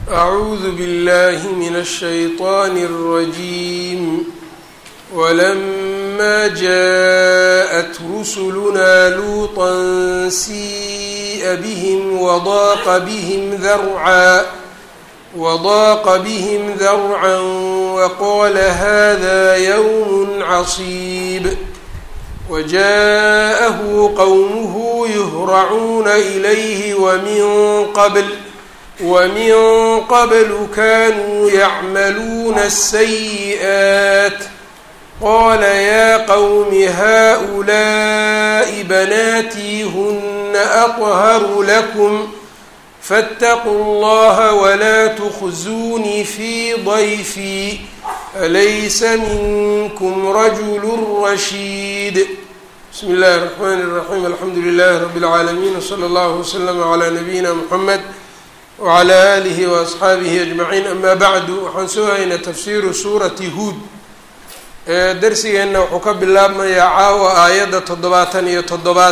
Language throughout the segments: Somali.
أعوذ بالله من الشيطان الرجيم ولما جاءت رسلنا لوطا سيء بهم وضاق بهم ذرعا وضاق بهم ذرعا وقال هذا يوم عصيب وجاءه قومه يهرعون إليه ومن قبل ومن قبل كانوا يعملون السيئات قال يا قوم هؤلاء بناتي هن أطهر لكم فاتقوا الله ولا تخزوني في ضيفي أليس منكم رجل رشيد بسم الله الرحمن الرحيم الحمد لله رب العالمين وصلى الله وسلم على نبينا محمد wclى alihi waasxaabihi ajmaciin amaa bacdu waxaan soo haynaa tafsiiru suurati huud darsigeenna wuxuu ka bilaabmayaa caawa aayadda toddobaatan iyo toddobaad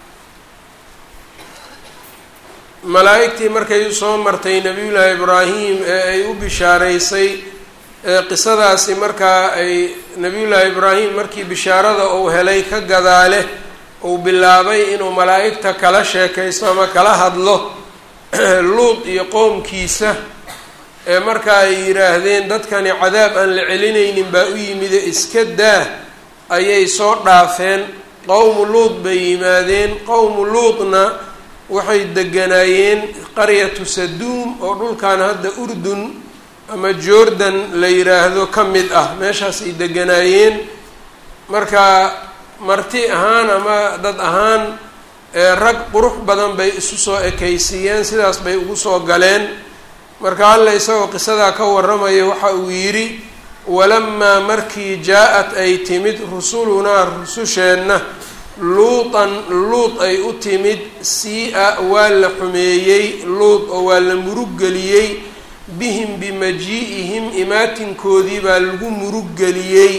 malaa'igtii markay usoo martay nebiyullaahi ibraahim ee ay u bishaaraysay qisadaasi markaa ay nebiyullaahi ibraahim markii bishaarada uu helay ka gadaale uu bilaabay inuu malaa'igta kala sheekaysto ama kala hadlo luud iyo qowmkiisa ee marka ay yidhaahdeen dadkani cadaab aan la celinaynin baa u yimide iska daa ayay soo dhaafeen qowmu luud bay yimaadeen qowmu luudna waxay deganaayeen qaryatu saduum oo dhulkan hadda urdun ama jordan la yidhaahdo ka mid ah meeshaas ay deganaayeen marka marti ahaan ama dad ahaan rag qurux badan bay isu soo ekaysiiyeen sidaas bay ugu soo galeen marka alla isagoo qisadaa ka warramaya waxa uu yidhi walamaa markii jaa-at ay timid rusulunaa rususheenna luutan luud ay u timid sii-a waa la xumeeyey luud oo waa la muruggeliyey bihim bimajii'ihim imaatinkoodii baa lagu muruggeliyey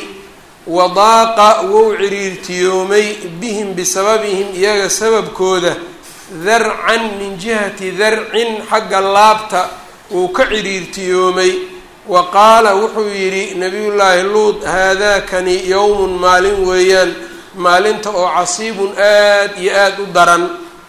wadaaqa wou ciriirtiyoomay bihim bisababihim iyaga sababkooda darcan min jihati darcin xagga laabta wuu ka ciriirtiyoomay wa qaala wuxuu yidhi nabiyullaahi luud haadaakani yowmun maalin weeyaan maalinta oo casiibun aad iyo aada u daran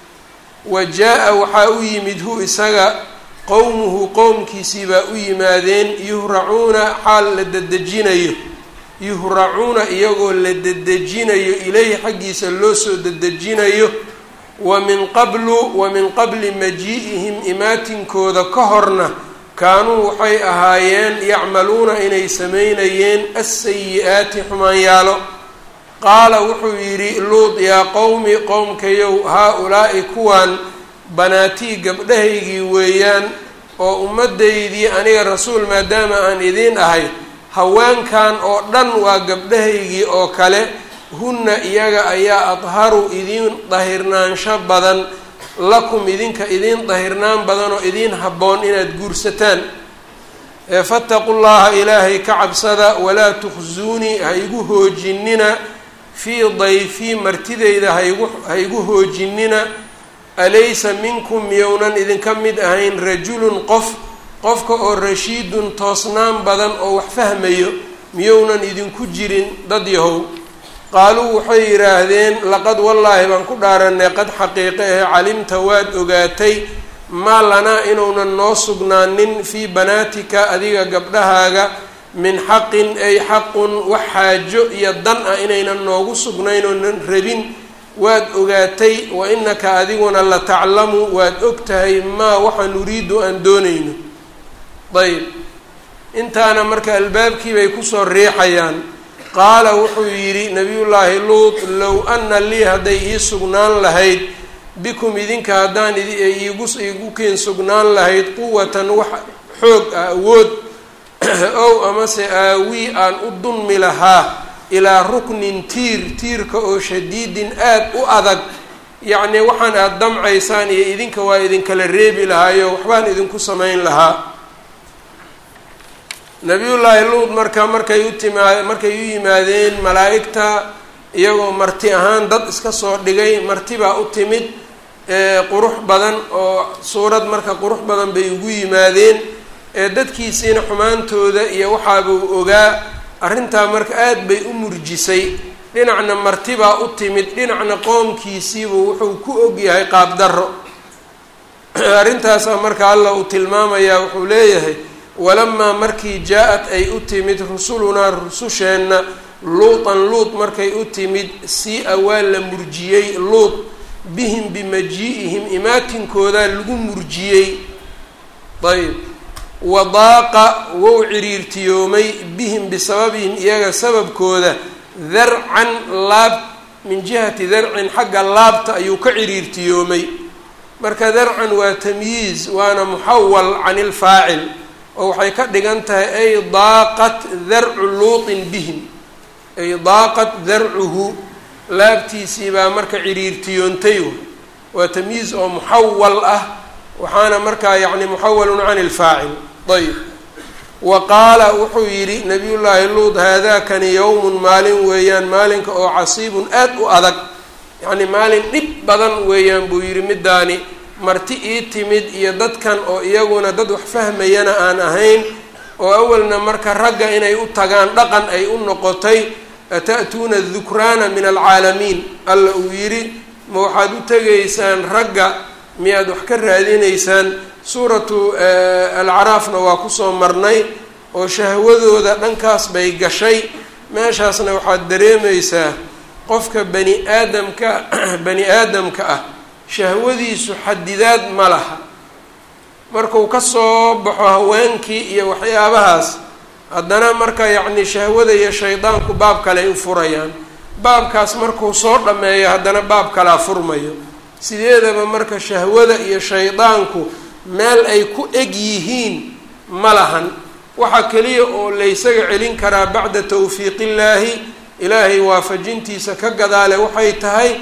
wa jaa-a waxaa u yimid hu isaga qowmuhu qowmkiisii baa u yimaadeen yuhracuuna xaal la dedejinayo yuhracuuna iyagoo la dedejinayo ilayhi xaggiisa loo soo dedejinayo wa min qablu wa min qabli majii'ihim imaatinkooda ka horna kaanuu waxay ahaayeen yacmaluuna inay sameynayeen assayi-aati xumaanyaalo qaala wuxuu yidhi luud yaa qowmi qowmkayow haa-ulaa'i kuwaan banaatii gabdhahaygii weeyaan oo ummaddaydii aniga rasuul maadaama aan idiin ahay haweenkan oo dhan waa gabdhahaygii oo kale hunna iyaga ayaa adharu idiin dahirnaansho badan lakum idinka idiin dahirnaan badan oo idiin habboon inaad guursataan fattaqu llaha ilaahay ka cabsada walaa tukhsuunii ha igu hoojinina fii dayfii martideyda haigu ha igu hoojinina alaysa minkum miyownan idinka mid ahayn rajulun qof qofka oo rashiidun toosnaan badan oo wax fahmayo miyownan idinku jirin dad yahow qaaluu waxay yidhaahdeen laqad wallaahi baan ku dhaaranay qad xaqiiqe ahe calimta waad ogaatay maa lanaa inuunan noo sugnaanin fii banaatika adiga gabdhahaaga min xaqin ay xaqun wax xaajo iyo dan ah inaynan noogu sugnayn oonan rabin waad ogaatay wa inaka adiguna la taclamu waad og tahay maa waxa nuriidu aan doonayno ayb intaana marka albaabkii bay kusoo riixayaan qaala wuxuu yidhi nabiyullaahi luud low ana lii hadday ii sugnaan lahayd bikum idinka haddaan iigu iigu kiin sugnaan lahayd quwatan wax xoog ah awood ow amase aawii aan u dunmi lahaa ilaa ruknin tiir tiirka oo shadiidin aad u adag yacnii waxaan aada damcaysaan iyo idinka waa idinkala reebi lahaayo waxbaan idinku samayn lahaa nabiyullaahi luud marka markay u timaa markay u yimaadeen malaa'igta iyagoo marti ahaan dad iska soo dhigay marti baa u timid qurux badan oo suurad marka qurux badan bay ugu yimaadeen ee dadkiisiina xumaantooda iyo waxaabuu ogaa arrintaa marka aada bay u murjisay dhinacna martibaa u timid dhinacna qoomkiisiibuu wuxuu ku ogyahay qaabdarro arrintaasaa marka allah uu tilmaamayaa wuxuu leeyahay walamaa markii jaa-at ay u timid rusulunaa rususheenna luutan luut markay u timid si-a waa la murjiyey luut bihim bimaji-ihim imaatinkoodaa lagu murjiyey ayb wadaaqa wou ciriirtiyoomay bihim bisababihim iyaga sababkooda darcan laab min jihati darcin xagga laabta ayuu ka ciriirtiyoomay marka darcan waa tamyiiz waana muxawal can ilfaacil oo waxay ka dhigan tahay ay daaqat darcu luutin bihim ay daaqat darcuhu laabtiisii baa marka ciriirtiyoontay waa tamyiiz oo muxawal ah waxaana markaa yacni muxawalun can ilfaacil ayb wa qaala wuxuu yidhi nabiyullaahi luud haadaakani yowmun maalin weeyaan maalinka oo casiibun aad u adag yacni maalin dhib badan weeyaan buu yidhi middaani marti ii timid iyo dadkan oo iyaguna dad wax fahmayana aan ahayn oo awalna marka ragga inay u tagaan dhaqan ay u noqotay ata'tuuna dukraana min alcaalamiin alla uu yidhi ma waxaad u tegaysaan ragga miyaad wax ka raadinaysaan suuratu alcaraafna waa kusoo marnay oo shahwadooda dhankaas bay gashay meeshaasna waxaad dareemaysaa qofka bani aadamka bani aadamka ah shahwadiisu xadidaad ma laha markuu ka soo baxo haweenkii iyo waxyaabahaas haddana marka yacni shahwada iyo shaydaanku baab kale ay u furayaan baabkaas markuu soo dhammeeyo haddana baab kalea furmayo sideedaba marka shahwada iyo shaydaanku meel ay ku eg yihiin ma lahan waxaa keliya oo laysaga celin karaa bacda tawfiiqillaahi ilaahay waafajintiisa ka gadaale waxay tahay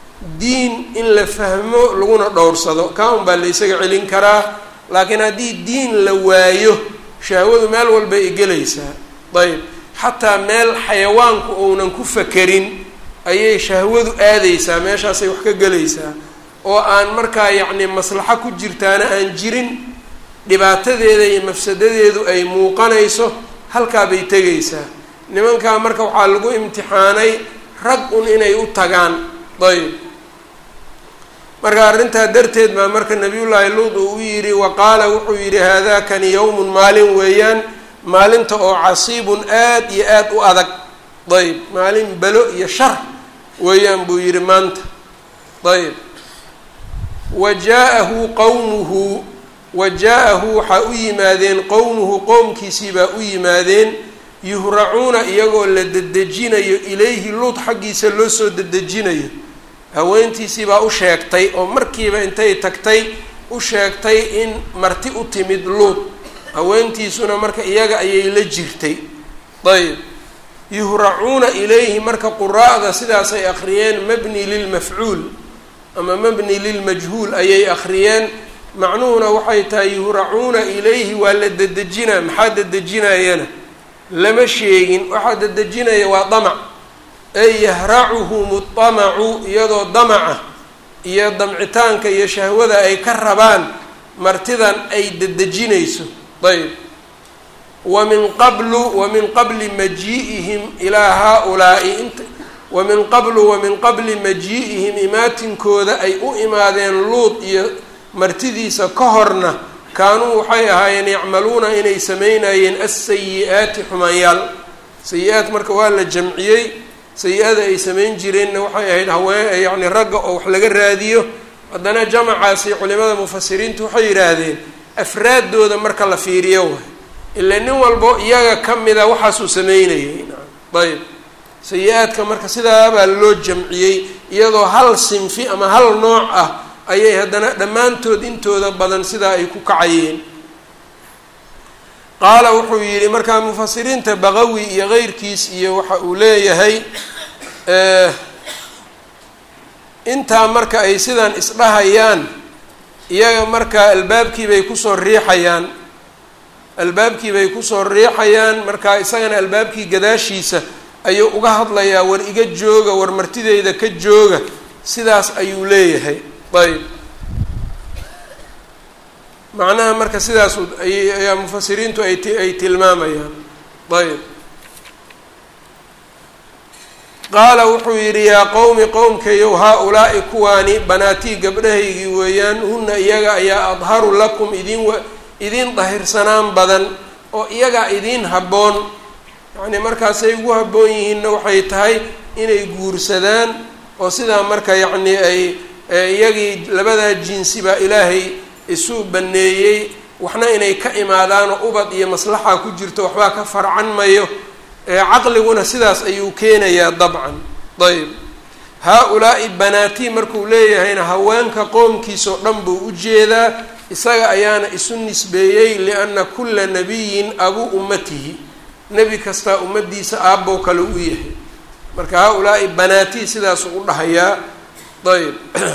diin in la fahmo laguna dhowrsado kaa un baa laysaga celin karaa laakiin haddii diin la waayo shahwadu meel walbay igelaysaa ayb xataa meel xayawaanku ounan ku fakerin ayay shahwadu aadaysaa meeshaasay wax ka gelaysaa oo aan markaa yacni maslaxo ku jirtaana aan jirin dhibaatadeeda iyo mafsadadeedu ay muuqanayso halkaa bay tegaysaa nimankaa marka waxaa lagu imtixaanay rag un inay u tagaan ayb marka arrintaa darteed baa marka nabiyullaahi luud uu u yidhi wa qaala wuxuu yidhi haadaakani yowmun maalin weeyaan maalinta oo casiibun aad iyo aad u adag ayb maalin belo iyo shar weeyaan buu yidhi maanta ayb wa jaa-ahu qowmuhu wa jaa-ahu waxaa u yimaadeen qowmuhu qowmkiisii baa u yimaadeen yuhracuuna iyagoo la dedejinayo ilayhi luud xaggiisa loo soo dedejinayo haweentiisii baa u sheegtay oo markiiba intay tagtay u sheegtay in marti u timid luud haweentiisuna marka iyaga ayay la jirtay ayb yuhracuuna ilayhi marka quraa'da sidaasay akhriyeen mabni lilmafcuul ama mabni lilmajhuul ayay akhriyeen macnuhuna waxay tahay yuhracuuna ilayhi waa la dedejinaa maxaa dedejinayana lama sheegin waxaa dedejinaya waa damac ay yahracuhum damacu iyadoo damaca iyo damcitaanka iyo shahwada ay ka rabaan martidan ay dedejinayso ayb wa min qablu wa min qabli majii'ihim ilaa haa-ulaa'i int wa min qablu wa min qabli majii'ihim imaatinkooda ay u imaadeen luud iyo martidiisa ka horna kaanuu waxay ahaayeen yacmaluuna inay sameynayeen asayi-aati xumaanyaal sayi-aad marka waa la jamciyey sayi-ada ay samayn jireenna waxay ahayd haween yacni ragga oo wax laga raadiyo haddana jamacaasi culimada mufasiriintu waxay yidhaahdeen afraaddooda marka la fiiriyo waay ila nin walbo iyaga ka mida waxaasuu sameynayay ayb sayi-aadka marka sidaabaa loo jamciyey iyadoo hal sinfi ama hal nooc ah ayay haddana dhammaantood intooda badan sidaa ay ku kacayeen qaala wuxuu yidhi markaa mufasiriinta baqawi iyo keyrkiis iyo waxa uu leeyahay intaa marka ay sidan isdhahayaan iyaga markaa albaabkiibay kusoo riixayaan albaabkiibay kusoo riixayaan markaa isagana albaabkii gadaashiisa ayuu uga hadlayaa war iga jooga war martideyda ka jooga sidaas ayuu leeyahay ayb macnaha marka sidaas ayaa mufasiriintu ay ay tilmaamayaan ayb qaala wuxuu yidhi yaa qowmi qowmkayow haa-ulaa'i kuwaani banaatii gabdhahaygii weeyaan hunna iyaga ayaa adharu lakum idin idin dahirsanaan badan oo iyagaa idiin habboon yacnii markaasay ugu habboon yihiinna waxay tahay inay guursadaan oo sidaa marka yacnii ay iyagii labadaa jinsi baa ilaahay isu baneeyey waxna inay ka imaadaanoo ubad iyo maslaxa ku jirto waxbaa ka farcan mayo caqliguna sidaas ayuu keenayaa dabcan ayb haa-ulaa'i banaatii markuu leeyahayna haweenka qoomkiisao dhan buu u jeedaa isaga ayaana isu nisbeeyey lianna kulla nabiyin abuu ummatihi nebi kastaa ummaddiisa aabbow kale u yahay marka haa-ulaa'i banaatii sidaasuu u dhahayaa ayb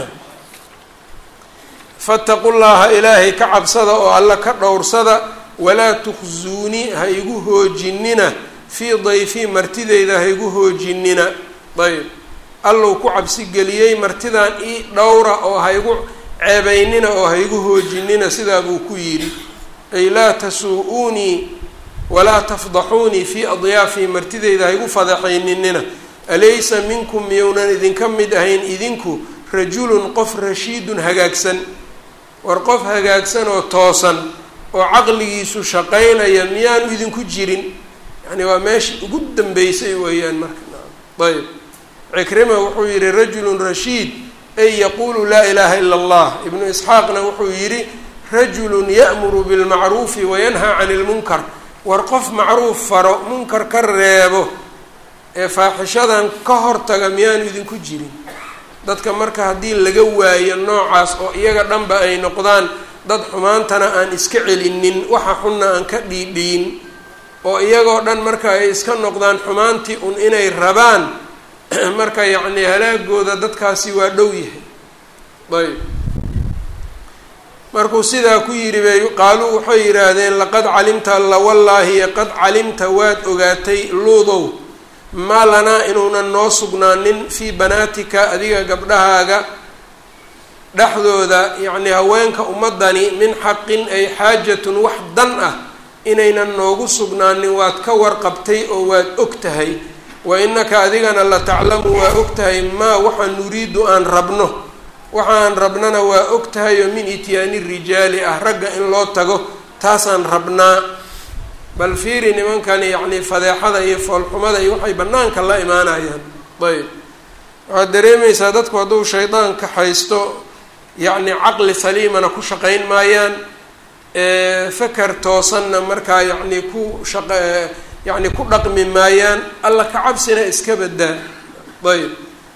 fattaqu llaha ilaahay ka cabsada oo alla ka dhowrsada walaa tukhsuunii ha igu hoojinina fii dayfii martideyda ha igu hoojinina ayb allow ku cabsi geliyey martidan ii dhowra oo ha igu ceebeynina oo ha igu hoojinina sidaa buu ku yidhi ay laa tasuu-uunii walaa tafdaxuunii fii adyaafii martideyda ha igu fadaxayninina alaysa minkum miyownan idinka mid ahayn idinku rajulun qof rashiidun hagaagsan war qof hagaagsan oo toosan oo caqligiisu shaqaynaya miyaanu idinku jirin yani waa meeshii ugu dambeysay weeyaan marka ayb cikrima wuxuu yihi rajulun rashiid ay yaquulu laa ilaaha ila allah ibnu isxaaqna wuxuu yidhi rajulun ya'muru bilmacruufi wayanhaa cani lmunkar war qof macruuf faro munkar ka reebo ee faaxishadan ka hortaga miyaanu idinku jirin dadka marka haddii laga waayo noocaas oo iyaga dhanba ay noqdaan dad xumaantana aan iska celinin waxa xunna aan ka dhiidhiin oo iyagoo dhan marka ay iska noqdaan xumaantii un inay rabaan marka yacni halaagooda dadkaasi waa dhow yahay ayb markuu sidaa ku yidhi bay qaaluu waxay yidhaahdeen laqad calimta alla wallaahi qad calimta waad ogaatay luudow maa lanaa inuunan noo sugnaanin fii banaatika adiga gabdhahaaga dhexdooda yacnii haweenka ummadani min xaqin ay xaajatun wax dan ah inaynan noogu sugnaanin waad ka warqabtay oo waad og tahay wa innaka adigana la taclamu waa og tahay maa waxa nuriidu aan rabno waxaan rabnana waa og tahay oo min ityaani rijaali ah ragga in loo tago taasaan rabnaa bal fiiri nimankani yacnii fadeexada iyo foolxumada iyo waxay bannaanka la imaanayaan ayb waxaad dareemaysaa dadku hadduu shaydaanka haysto yacni caqli saliimana ku shaqayn maayaan faker toosanna markaa yacni ku shaq yacni ku dhaqmi maayaan alla ka cabsina iska badaa ayb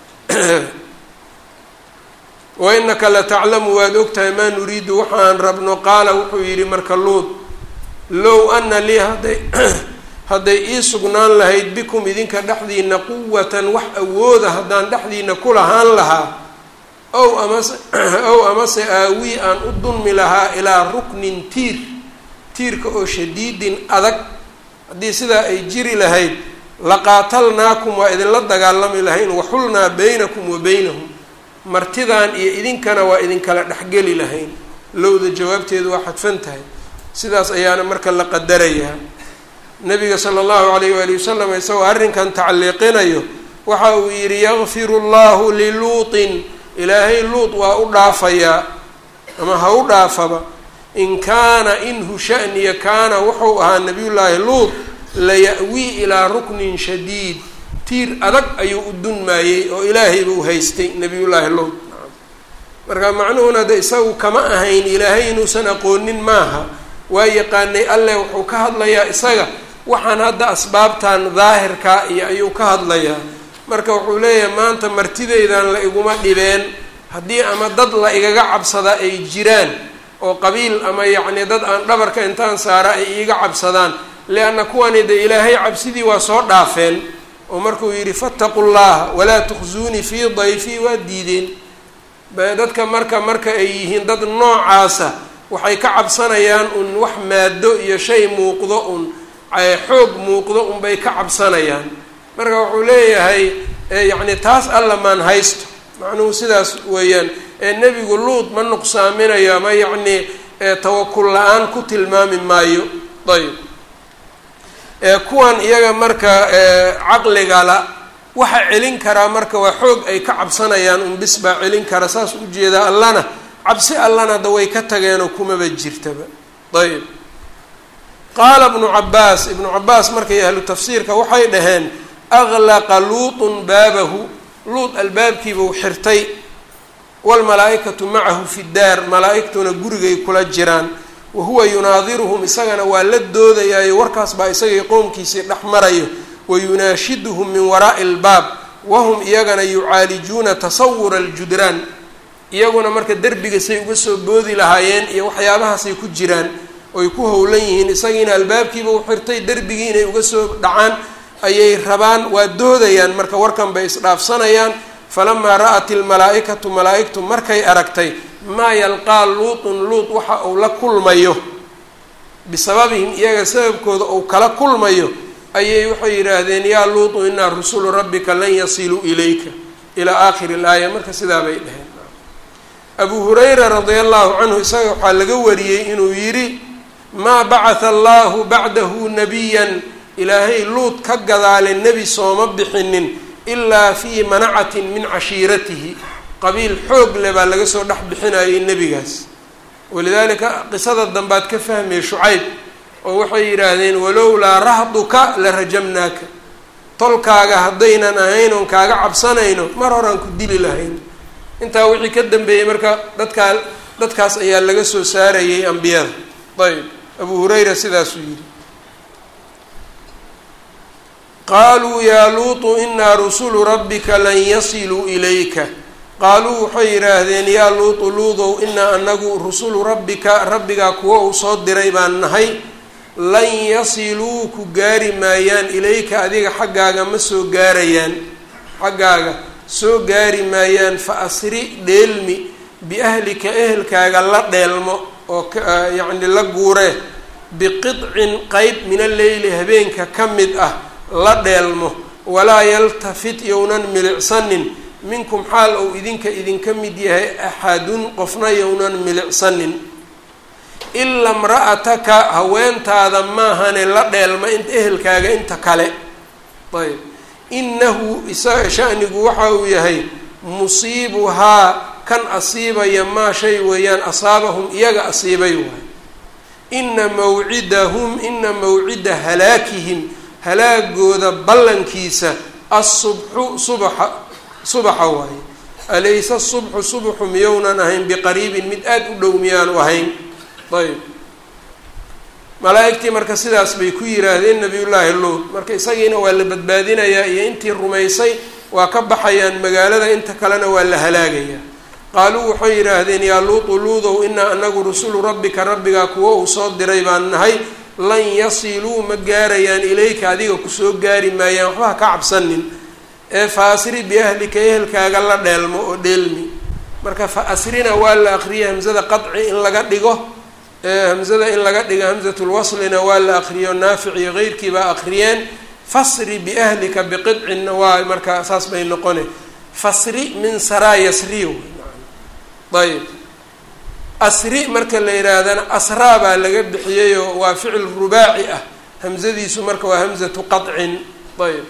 wa inaka la taclamu waad ogtahay maa nuriidu waxaan rabno qaala wuxuu yidhi marka luud low ana lii hadday hadday ii sugnaan lahayd bikum idinka dhexdiina quwatan wax awooda haddaan dhexdiina ku lahaan lahaa ow amase ow amase aawii aan u dunmi lahaa ilaa ruknin tiir tiirka oo shadiidin adag haddii sidaa ay jiri lahayd laqaatalnaakum waa idinla dagaalami lahayn waxulnaa baynakum wa baynahum martidan iyo idinkana waa idinkala dhexgeli lahayn lowda jawaabteedu waa xadfan tahay sidaas ayaana marka la qadarayaa nabiga sala allahu alayh waali wasalam isagoo arrinkan tacliiqinayo waxa uu yidhi yakfiru llahu liluutin ilaahay luut waa u dhaafayaa ama ha u dhaafaba in kaana inhu shaniya kaana wuxuu ahaa nabiyullaahi luut laya-wii ilaa ruknin shadiid tiir adag ayuu u dunmaayey oo ilaahay buu haystay nabiyullaahi luut marka macnuhuna de isagu kama ahayn ilaahay inuusan aqoonin maaha waa yaqaanay alleh wuxuu ka hadlayaa isaga waxaan hadda asbaabtan daahirkaa iyo ayuu ka hadlayaa marka wuxuu leeyahay maanta martideydan la iguma dhibeen haddii ama dad la igaga cabsadaa ay jiraan oo qabiil ama yacni dad aan dhabarka intaan saara ay iiga cabsadaan lianna kuwani de ilaahay cabsidii waa soo dhaafeen oo markuu yidhi fattaqu llaha walaa tukhsuunii fii dayfii waa diideen dadka marka marka ay yihiin dad noocaasa waxay ka cabsanayaan un wax maado iyo shay muuqdo un xoog muuqdo unbay ka cabsanayaan marka wuxuu leeyahay yacni taas alla maan haysto macnuhu sidaas weeyaan ee nebigu luud ma nuqsaaminayo ama yacni ee tawakul la-aan ku tilmaami maayo ayb kuwan iyaga marka caqligala waxa celin karaa marka waa xoog ay ka cabsanayaan unbis baa celin kara saas ujeedaa allana cabsi allana da way ka tageenoo kumaba jirtaba ayb qaala ibnu cabaas ibnu cabaas markay ahlu tafsiirka waxay dhaheen aglaqa luutun baabahu luut albaabkiibuu xirtay waalmalaa-ikatu macahu fi daar malaa-igtuna gurigay kula jiraan wa huwa yunaadiruhum isagana waa la doodayaayo warkaas baa isagay qowmkiisii dhex marayo wa yunaashiduhum min waraa'i albaab wahum iyagana yucaalijuuna tasawura aljudraan iyaguna marka derbiga say uga soo boodi lahaayeen iyo waxyaabahaasay ku jiraan oy ku howlan yihiin isagiina albaabkiiba u xirtay derbigii inay uga soo dhacaan ayay rabaan waa doodayaan marka warkan bay isdhaafsanayaan falamaa ra'at ilmalaa-ikatu malaa-igtu markay aragtay maa yalqaa luutun luut waxa uu la kulmayo bisababihim iyaga sababkooda uu kala kulmayo ayay waxay yidhaahdeen yaa luutu inaa rusulu rabbika lan yasiluu ilayka ilaa aakhiri ilaaya marka sidaa bay dheheen abuu hurayra radia allahu canhu isaga waxaa laga wariyey inuu yidhi maa bacatha allahu bacdahu nabiyan ilaahay luut ka gadaale nebi sooma bixinin ilaa fii manacatin min cashiiratihi qabiil xoog le baa laga soo dhex bixinayay nebigaas walidaalika qisada dambaad ka fahmaya shucayb oo waxay yidhaahdeen walowlaa rahduka la rajamnaaka tolkaaga haddaynan ahayn oon kaaga cabsanayno mar horaan ku dili lahayn intaa wixii ka dambeeyey marka dadkaa dadkaas ayaa laga soo saarayay ambiyada ayb abuu hurayra sidaasuu yidhi qaaluu yaa luutu inaa rusulu rabbika lan yasiluu ilayka qaaluu waxay yidhaahdeen yaa luutu luudow inaa anagu rusulu rabbika rabbigaa kuwa uu soo diray baan nahay lan yasiluu ku gaari maayaan ilayka adiga xaggaaga ma soo gaarayaan xaggaaga soo gaari maayaan fa asri dheelmi biahlika ehelkaaga la dheelmo oo yacni la guuree biqidcin qeyb min alleyli habeenka ka mid ah la dheelmo walaa yaltafit yownan milicsanin minkum xaal ou idinka idinka mid yahay axadun qofna yownan milicsanin ila mra'ataka haweentaada maahane la dheelma in ehelkaaga inta kale ayb inahu isaga shanigu waxa uu yahay musiibuhaa kan asiibaya maa shay weeyaan asaabahum iyaga asiibay waay ina mawcidahum ina mawcida halaakihim halaagooda ballankiisa asubxu subaxa subaxa waaye alayse subxu subxu miyownan ahayn biqariibin mid aada u dhow miyaanu ahayn ayb malaa-igtii marka sidaas bay ku yidhaahdeen nabiyullaahi luut marka isagiina waa la badbaadinayaa iyo intii rumaysay waa ka baxayaan magaalada inta kalena waa la halaagayaa qaaluu waxay yidhaahdeen yaa luutu luudow inaa anagu rusulu rabbika rabbigaa kuwo uu soo diray baan nahay lan yasiluu ma gaarayaan ilayka adiga kusoo gaari maayaan waxba ha ka cabsanin ee fa asri biahlika ehelkaaga la dheelmo oo dheelmi marka fa asrina waa la akriyay hamsada qadci in laga dhigo hamsada in laga dhigo hamsatulwaslina waa la akriyo naafic iyo keyrkii baa akriyeen fasri biahlika biqidcinna waa marka saas bay noqone fasri min saraa yasriyo ayb asri marka la yidhaahdana asraa baa laga bixiyayoo waa ficil rubaaci ah hamsadiisu marka waa hamsatu qadcin ayb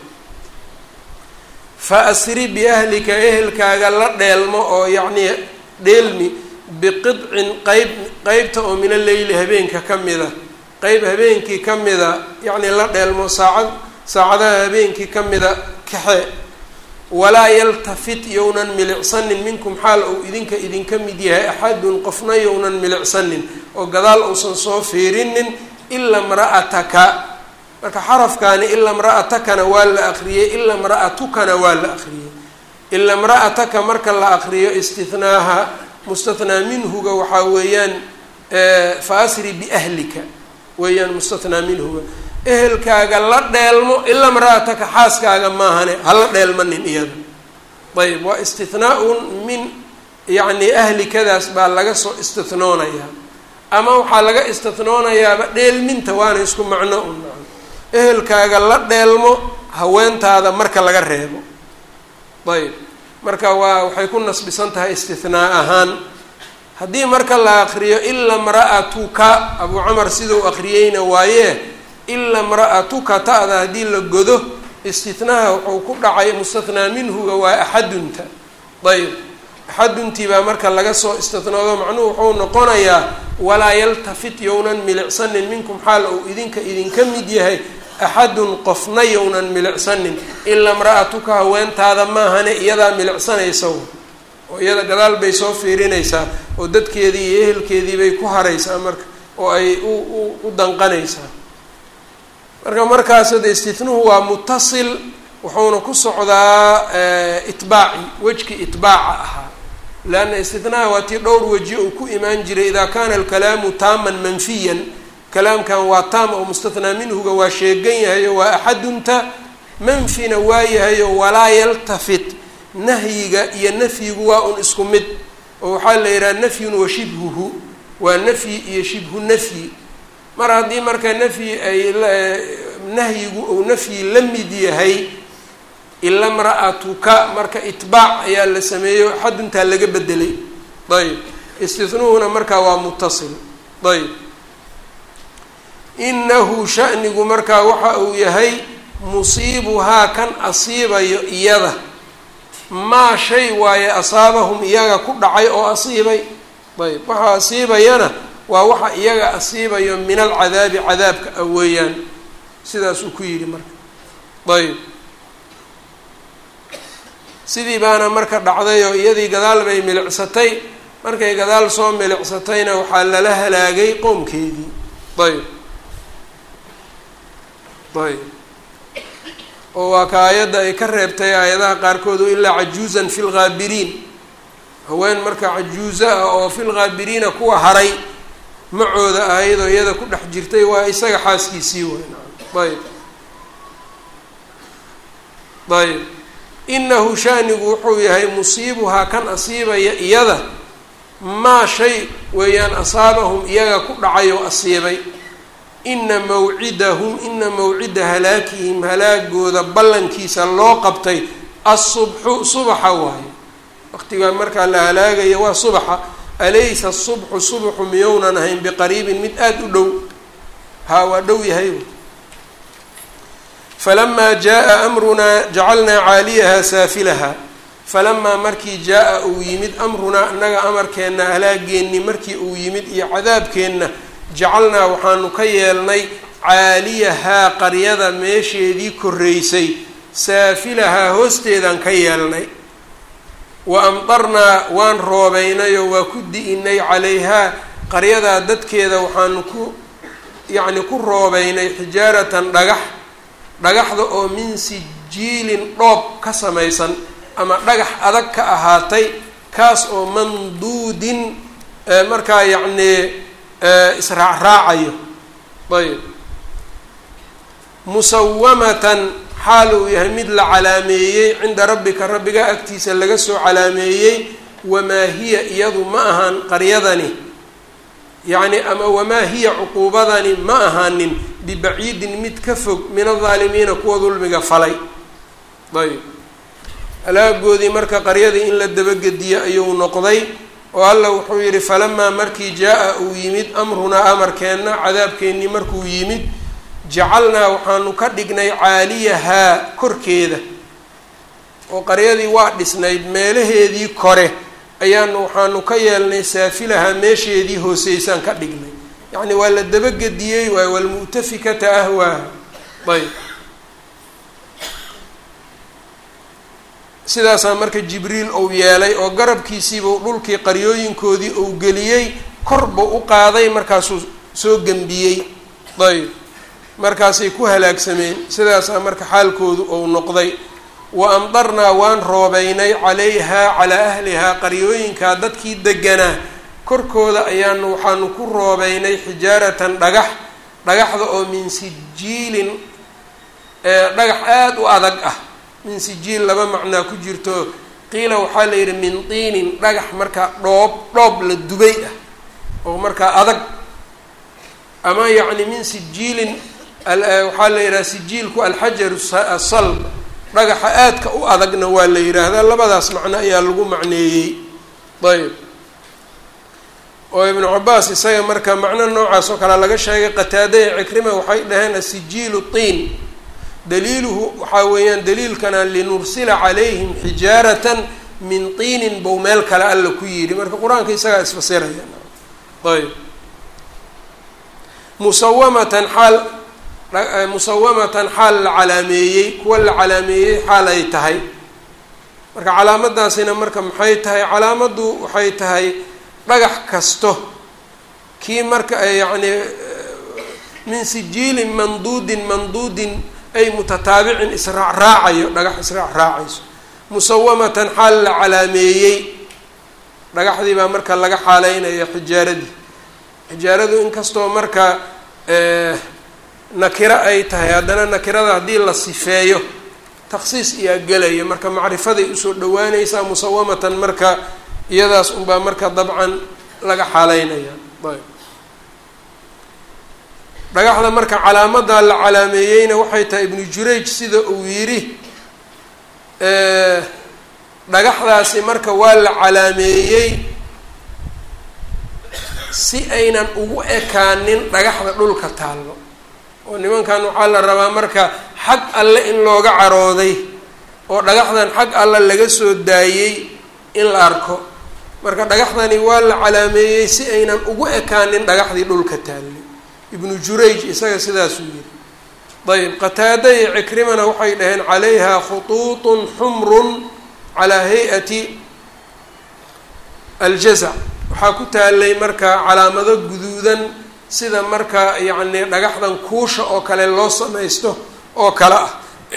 fa asri biahlika ehelkaaga la dheelmo oo yacnii dheelmi biqidcin qeyb qeybta oo mina leyli habeenka ka mida qeyb habeenkii ka mida yacnii la dheelmo saacad saacadaha habeenkii ka mida kaxe walaa yaltafit yownan milicsanin minkum xaal ou idinka idinka mid yahay axadun qofna yownan milicsanin oo gadaal uusan soo fiirinin ila mra'ataka marka xarafkaani ila mra'atakana waa la akriyey ila mra'atukana waa la akriyey ila mra'ataka marka la akriyo istinaaha mustathnaa minhuga waxaa weeyaan fa asri biahlika weeyaan mustathnaa minhuga ehelkaaga la dheelmo ilaa mra-ataka xaaskaaga maahane hala dheelmanin iyada ayb waa istithnaa-un min yacni ahlikadaas baa laga soo istithnoonayaa ama waxaa laga istithnoonayaaba dheelminta waana isku macno un ehelkaaga la dheelmo haweentaada marka laga reebo ayb marka waa waxay ku nasbisan tahay istithnaa ahaan haddii marka la aqriyo ila mra'atuka abuu camar sidau aqriyeyna waaye ila mra'atuka ta'da haddii la godo istitnaha wuxuu ku dhacay mustathnaa minhuga waa axadunta ayb axaduntii baa marka laga soo istitnoodo macnuhu wuxuu noqonayaa walaa yaltafit yownan milicsanin minkum xaal uu idinka idinka mid yahay axadun qofna yownan milicsanin ilaa mra'atuka haweentaada maahane iyadaa milicsanaysa oo iyada gadaal bay soo fiirinaysaa oo dadkeedii iyo ehelkeedii bay ku haraysaa marka oo ay u u danqanaysaa marka markaas de istitnuhu waa mutasil wuxuuna ku socdaa itbaaci wejki itbaaca ahaa leanna istitnaha waa tii dhowr weji uu ku imaan jiray idaa kaana alkalaamu taaman manfiyan kalaamkan waa taam oo mustathnaa minhuga waa sheegan yahayo waa axadunta manfina waa yahayo walaa yaltafit nahyiga iyo nafyigu waa un isku mid oo waxaa la yidhaha nafyun wa shibhuhu waa nafyi iyo shibhu nafyi mar haddii marka nafyi ay nahyigu uu nafyi la mid yahay ila mra'atuka marka itbaac ayaa la sameeyo xaduntaa laga bedelay ayb istihnuhuna markaa waa mutasil ayb inahu shanigu markaa waxa uu yahay musiibuhaa kan asiibayo iyada maa shay waaye asaabahum iyaga ku dhacay oo asiibay ayb waxa asiibayana waa waxa iyaga asiibayo min alcadaabi cadaabka a weeyaan sidaasuu ku yidhi marka ayb sidii baana marka dhacdayoo iyadii gadaal bay milicsatay markay gadaal soo milicsatayna waxaa lala halaagay qoomkeedii ayb ayb oo waa ka aayadda ay ka reebtay aayadaha qaarkood ilaa cajuuzan fi lghaabiriin haween marka cajuuzo ah oo fi lghaabiriina kuwa haray macooda ahayd oo iyada ku dhex jirtay waa isaga xaaskiisii weyn ayb ayb inahu shanigu wuxuu yahay musiibuhaa kan asiibaya iyada maa shay weeyaan asaabahum iyaga ku dhacay oo asiibay ina mawcidahum ina mawcida halaakihim halaagooda ballankiisa loo qabtay asubxu subaxa waayo waqtigaa markaa la halaagaya waa subaxa alaysa asubxu subxu miyownan ahayn biqariibin mid aada u dhow haa waa dhow yahay falamaa jaa amrunaa jacalnaa caaliyaha saafilaha falamaa markii jaa-a uu yimid amrunaa annaga amarkeenna halaageenni markii uu yimid iyo cadaabkeenna jacalnaa waxaanu ka yeelnay caaliyahaa qaryada meesheedii korreysay saafilahaa hoosteedaan ka yeelnay wa amdarnaa waan roobeynayoo waa ku di-inay calayhaa qaryadaa dadkeeda waxaanu ku yacni ku roobeynay xijaaratan dhagax dhagaxda oo min sijiilin dhoob ka samaysan ama dhagax adag ka ahaatay kaas oo manduudin markaa yacnii israacraacayo ayb musawamatan xaal uu yahay mid la calaameeyey cinda rabbika rabbiga agtiisa laga soo calaameeyey wamaa hiya iyadu ma ahaan qaryadani yacni ama wamaa hiya cuquubadani ma ahaanin bibaciidin mid ka fog min aldaalimiina kuwa dulmiga falay ayb halaagoodii marka qaryadii in la dabagediyo ayuu noqday oo alla wuxuu yidhi falamaa markii jaa-a uu yimid amrunaa amarkeenna cadaabkeennii markuu yimid jacalnaa waxaanu ka dhignay caaliyahaa korkeeda oo qaryadii waa dhisnayd meelaheedii kore ayaanu waxaanu ka yeelnay saafilahaa meesheedii hooseysaan ka dhignay yacni waa la dabagediyey waay walmu'tafikata ahwaaha ayb sidaasaa marka jibriil uu yeelay oo garabkiisiibuu dhulkii qaryooyinkoodii uu geliyey korbuu u qaaday markaasuu soo gembiyey ayb markaasay ku halaagsameen sidaasaa marka xaalkoodu uu noqday wa amdarnaa waan roobeynay calayhaa calaa ahlihaa qaryooyinkaa dadkii deganaa korkooda ayaanu waxaanu ku roobeynay xijaaratan dhagax dhagaxda oo min sijiilin dhagax aada u adag ah min sijiil laba macnaa ku jirto qiila waxaa la yidhi min tiinin dhagax markaa dhoob dhoob la dubay ah oo markaa adag ama yacni min sijiilin waxaa la yidhaha sijiilku alxajaru asalb dhagaxa aadka u adagna waa la yidhaahdaa labadaas macno ayaa lagu macneeyey ayb oo ibnu cabaas isaga marka macno noocaas oo kale laga sheegay qataada ee cikrima waxay dhaheen asijiilu tiin daliiluhu waxaa weeyaan daliilkana linursila calayhim xijaaratan min tiinin bow meel kale alla ku yidhi marka qur-aanka isagaa isfasiraya ayb musawamatan xaal musawamatan xaal la calaameeyey kuwa la calaameeyey xaal ay tahay marka calaamadaasina marka maxay tahay calaamaddu waxay tahay dhagax kasto kii marka yacni min sijiilin manduudin manduudin ay mutataabicin israacraacayo dhagax israac raacayso musawamatan xaal la calaameeyey dhagaxdii baa marka laga xaaleynaya xijaaradii xijaaradu inkastoo marka nakiro ay tahay haddana nakirada haddii la sifeeyo taksiis iyaa gelaya marka macrifaday usoo dhawaaneysaa musawamatan marka iyadaas unbaa marka dabcan laga xaaleynaya ayb dhagaxda marka calaamadaa la calaameeyeyna waxay tahay ibnu jurayj sida uu yidhi dhagaxdaasi marka waa la calaameeyey si aynan ugu ekaanin dhagaxda dhulka taallo oo nimankan waxaa la rabaa marka xag alle in looga carooday oo dhagaxdan xag alle laga soo daayey in la arko marka dhagaxdani waa la calaameeyey si aynan ugu ekaanin dhagaxdii dhulka taallay ibnu jurayj isaga sidaasuu yidhi ayb qataada iyo cikrimana waxay dhaheen calayha khutuutun xumrun calaa hay-ati aljazac waxaa ku taalay marka calaamado guduudan sida marka yacni dhagaxdan kuusha oo kale loo samaysto oo kale ah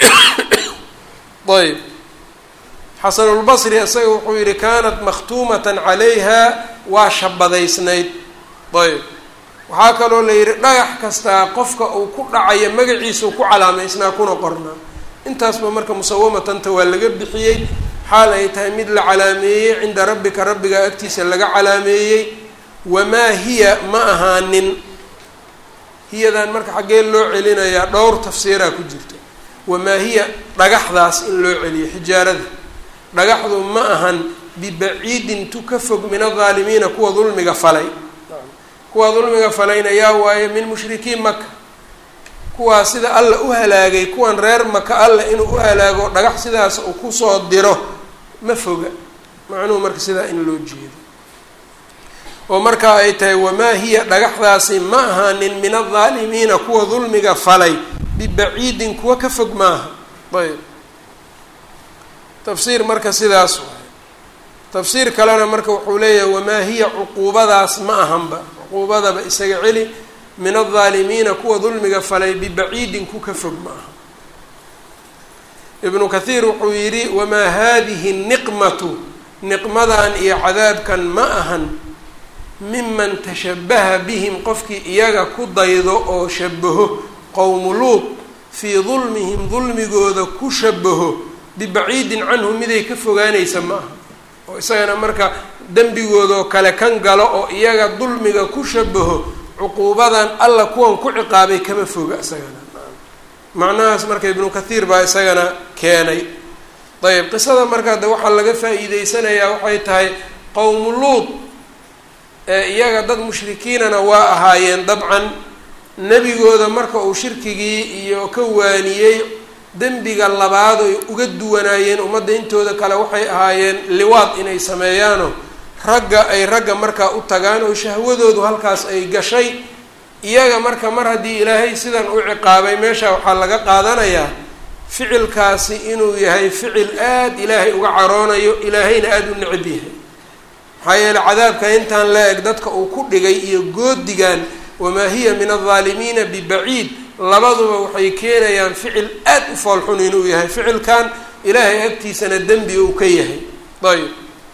ayb xasanulbasri isaga wuxuu yihi kaanat makhtuumatan calayha waa shabadaysnayd ayb waxaa kaloo la yidhi dhagax kastaa qofka uu ku dhacayo magaciisau ku calaamaysnaa kuna qornaa intaasba marka musawamatanta waa laga bixiyey xaal ay tahay mid la calaameeyey cinda rabbika rabbiga agtiisa laga calaameeyey wamaa hiya ma ahaanin hiyadan marka xaggee loo celinayaa dhowr tafsiiraa ku jirta wamaa hiya dhagaxdaas in loo celiyo xijaarada dhagaxdu ma ahan bibaciidin tu ka fog min adaalimiina kuwa dulmiga falay kuwa dulmiga falayna yaa waaye min mushrikiin maka kuwaa sida alla u halaagay kuwan reer maka alla inuu u halaago dhagax sidaas uu kusoo diro ma foga macnuhu marka sidaa in loo jeedo oo markaa ay tahay wamaa hiya dhagaxdaasi ma ahaanin min adaalimiina kuwa dulmiga falay bibaciidin kuwa ka fog maaha ayb tafsiir marka sidaas waay tafsiir kalena marka wuxuu leeyahay wamaa hiya cuquubadaas ma ahanba cuquubadaba isaga celi min aldaalimiina kuwa dulmiga falay bibaciidin ku ka fog ma aha ibnu kathiir wuxuu yidhi wamaa haadihi niqmatu niqmadan iyo cadaabkan ma ahan miman tashabaha bihim qofkii iyaga ku daydo oo shabaho qowmu luud fii dulmihim dulmigooda ku shabaho bibaciidin canhu miday ka fogaanaysa ma aha oo isagana marka dembigoodoo kale kan galo oo iyaga dulmiga ku shabaho cuquubadan alla kuwan ku ciqaabay kama foga isagana macnahaas marka ibnu kathiir baa isagana keenay ayb qisada markaa de waxaa laga faa-iideysanayaa waxay tahay qowmu luud ee iyaga dad mushrikiinana waa ahaayeen dabcan nebigooda marka uu shirkigii iyo ka waaniyey dembiga labaad oy uga duwanaayeen ummadda intooda kale waxay ahaayeen liwaad inay sameeyaano ragga ay ragga markaa u tagaan oo shahwadoodu halkaas ay gashay iyaga marka mar haddii ilaahay sidan u ciqaabay meesha waxaa laga qaadanayaa ficilkaasi inuu yahay ficil aada ilaahay uga caroonayo ilaahayna aada u necab yahay maxaa yeele cadaabka intaan la eg dadka uu ku dhigay iyo goodigan wamaa hiya min aldaalimiina bibaciid labaduba waxay keenayaan ficil aada u foolxun inuu yahay ficilkan ilaahay agtiisana dembi uu ka yahay ayb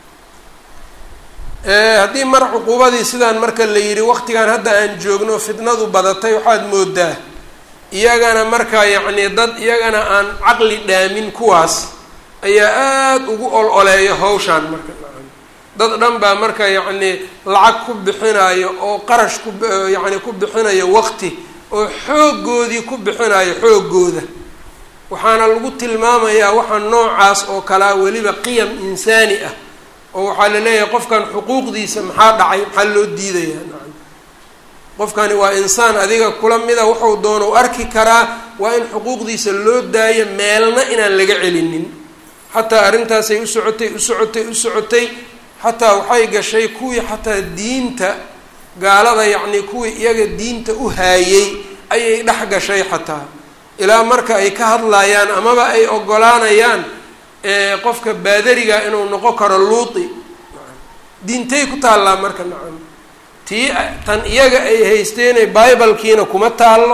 haddii mar cuquubadii sidaan marka la yidhi waqtigan hadda aan joogno fitnadu badatay waxaad moodaa iyagana marka yacni dad iyagana aan caqli dhaamin kuwaas ayaa aada ugu ol oleeya hawshaan marka dad dhan baa marka yacni lacag ku bixinayo oo qarash ku yacni ku bixinayo waqti oo xooggoodii ku bixinayo xooggooda waxaana lagu tilmaamayaa waxa noocaas oo kalea weliba qiyam insaani ah oo waxaa la leeyahay qofkan xuquuqdiisa maxaa dhacay maxaa loo diidayaa nacam qofkani waa insaan adiga kula mida wuxuu doono u arki karaa waa in xuquuqdiisa loo daayo meelna inaan laga celinin xataa arrintaasay u socotay u socotay u socotay xataa waxay gashay kuwii xataa diinta gaalada yacnii kuwii iyaga diinta u haayey ayay dhex gashay xataa ilaa marka ay ka hadlayaan amaba ay ogolaanayaan qofka baadariga inuu noqon karo luuti diintay ku taallaa marka nacam tii tan iyaga ay haysteenay bibalkiina kuma taallo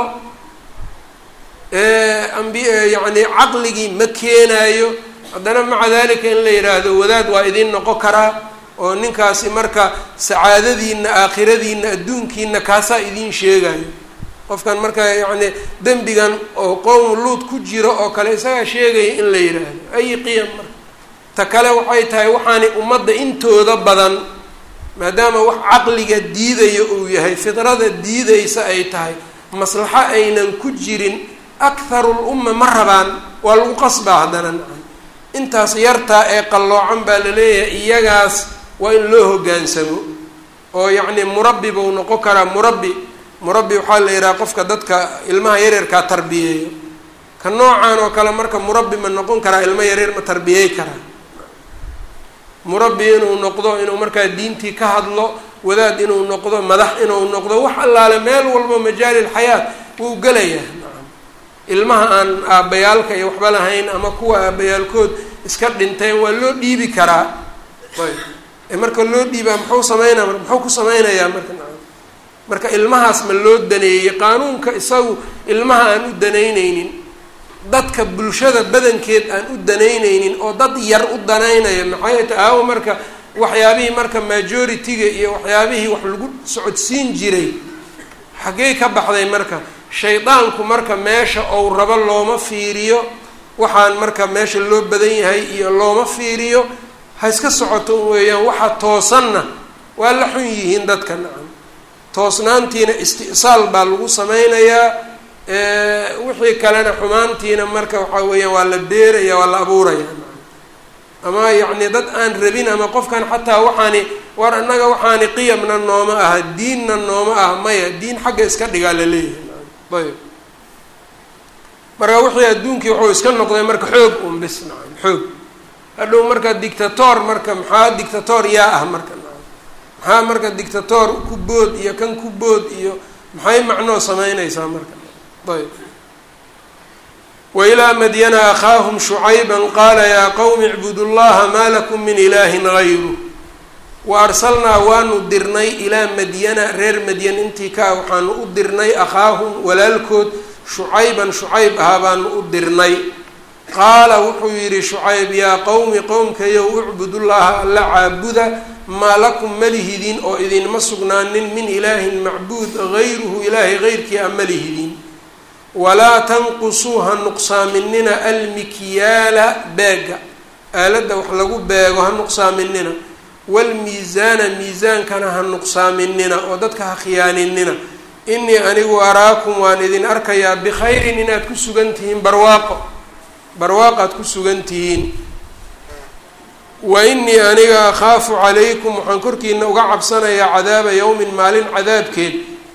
ambi yacni caqligii ma keenaayo haddana maca dalika in la yidhaahdo wadaad waa idiin noqon karaa oo ninkaasi marka sacaadadiina aakhiradiina adduunkiina kaasaa idiin sheegayo qofkan marka yacni dembigan oo qowm luud ku jiro oo kale isagaa sheegaya in la yidhaahdo ayi qiyam marka ta kale waxay tahay waxaani ummadda intooda badan maadaama wax caqliga diidaya uu yahay fidrada diidaysa ay tahay maslaxo aynan ku jirin akharul umma ma rabaan waa lagu qasbaa haddana nacam intaas yartaa ee qalloocan baa la leeyahay iyagaas waa in loo hoggaansamo oo yacni murabbi buu noqon karaa murabbi murabbi waxaa la yidhaha qofka dadka ilmaha yaryarkaa tarbiyeeyo ka noocan oo kale marka murabbi ma noqon karaa ilmo yaryar ma tarbiyey karaa murabbi inuu noqdo inuu markaa diintii ka hadlo wadaad inuu noqdo madax inuu noqdo wax allaale meel walbo majaalil xayaat wuu gelayaa nacam ilmaha aan aabbayaalka iyo waxba lahayn ama kuwa aabbayaalkood iska dhinteen waa loo dhiibi karaa ayb ee marka loo dhiibaa muxuu sameynaa muxuu ku sameynayaa marka nacam marka ilmahaas ma loo daneeyey qaanuunka isagu ilmaha aan u danaynaynin dadka bulshada badankeed aan u danaynaynin oo dad yar u danaynayo maxay ta aawo marka waxyaabihii marka majority-ga iyo waxyaabihii wax lagu socodsiin jiray xaggey ka baxday marka shaydaanku marka meesha ou rabo looma fiiriyo waxaan marka meesha loo badan yahay iyo looma fiiriyo ha iska socoto weeyaan waxa toosanna waa la xun yihiin dadka nacam toosnaantiina isti'saal baa lagu sameynayaa wixii kalena xumaantiina marka waxaa weeyaan waa la beeraya waa la abuuraya ama yacni dad aan rabin ama qofkan xataa waxaani war annaga waxaani qiyamna nooma aha diinna nooma ah maya diin xagga iska dhigaa la leeyahay ayb marka wixii adduunkii wuxuu iska noqday marka xoog un bis nacam xoog hadhow marka dictator marka maxaa dictator yaa ah marka nacam maxaa marka dictator ku bood iyo kan ku bood iyo maxay macnoo sameynaysaa marka ayb wailaa madyana akhaahum shucayba qaala yaa qowmi icbudu llaha maa lakum min ilaahin gayru wa arsalnaa waanu dirnay ilaa madyana reer madyan intii ka ah waxaanu u dirnay akhaahum walaalkood shucayban shucayb ahaa baanu u dirnay qaala wuxuu yidhi shucayb yaa qowmi qowmkayow ucbudullaha alla caabuda maa lakum malihidin oo idinma sugnaanin min ilaahin macbuud gayruhu ilaahay geyrkii a malihidin walaa tanqusuu ha nuqsaaminina almikyaala beega aaladda wax lagu beego ha nuqsaaminina waalmiisaana miisaankana ha nuqsaaminina oo dadka ha khiyaaninina inii anigu araakum waan idin arkayaa bikhayrin inaad ku sugan tihiin barwaaqo barwaaqaad ku sugan tihiin wa inii aniga akhaafu calaykum waxaan korkiina uga cabsanayaa cadaaba yowmin maalin cadaabkeed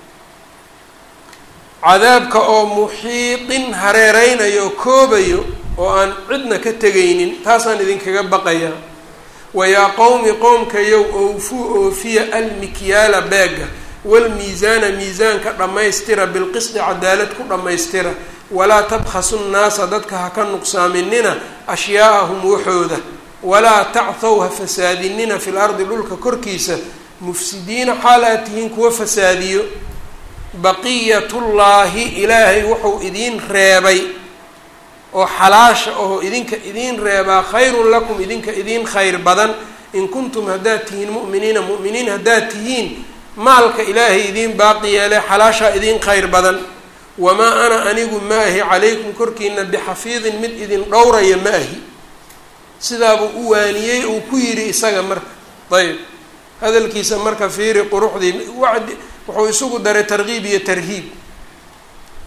cadaabka oo muxiiqin hareereynayo oo koobayo oo aan cidna ka tegaynin taasaan idinkaga baqayaa wayaa qowmi qowmkayow owfuu oofiya almikyaala beega walmiisaana miisaanka dhammaystira bilqisdi cadaalad ku dhammaystira walaa tabkhasu nnaasa dadka ha ka nuqsaaminina ashyaa'ahum waxooda walaa tachw ha fasaadinina fil ardi dhulka korkiisa mufsidiina xaal aad tihiin kuwa fasaadiyo baqiyatullaahi ilaahay wuxuu idiin reebay oo xalaasha oo idinka idiin reebaa khayrun lakum idinka idiin khayr badan in kuntum haddaad tihiin mu'miniina mu'miniin haddaad tihiin maalka ilaahay idiin baaqi yeele xalaashaa idiin khayr badan wamaa ana anigu ma ahi calaykum korkiina bixafiidin mid idin dhowraya ma ahi sidaabuu u waaniyey uu ku yidhi isaga marka ayb hadalkiisa marka fiiri quruxdii wacdi wuxuu isugu daray tarkiib iyo tarhiib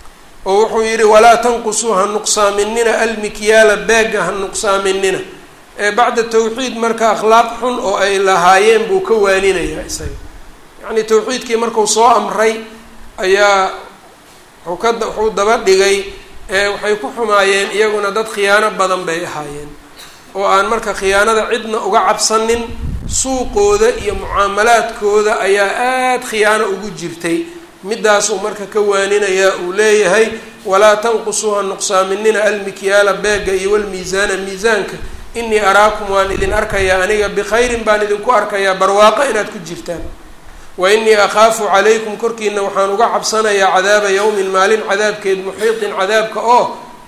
oo wuxuu yidhi walaa tanqusuu ha nuqsaaminina almikyaala beega ha nuqsaaminina bacda tawxiid marka akhlaaq xun oo ay lahaayeen buu ka waaninayaa isaga yacni tawxiidkii marku soo amray ayaa wuxuu ka wuxuu daba dhigay waxay ku xumaayeen iyaguna dad khiyaano badan bay ahaayeen oo aan marka khiyaanada cidna uga cabsanin suuqooda iyo mucaamalaadkooda ayaa aada khiyaano ugu jirtay midaasuu marka ka waaninayaa uu leeyahay walaa tanqusuuha nuqsaaminina almikyaala beega iyo walmiisaana miisaanka inii araakum waan idin arkayaa aniga bikhayrin baan idinku arkayaa barwaaqo inaad ku jirtaan wa inii akhaafu calaykum korkiina waxaan uga cabsanayaa cadaaba yawmin maalin cadaabkeed muxiiطin cadaabka oo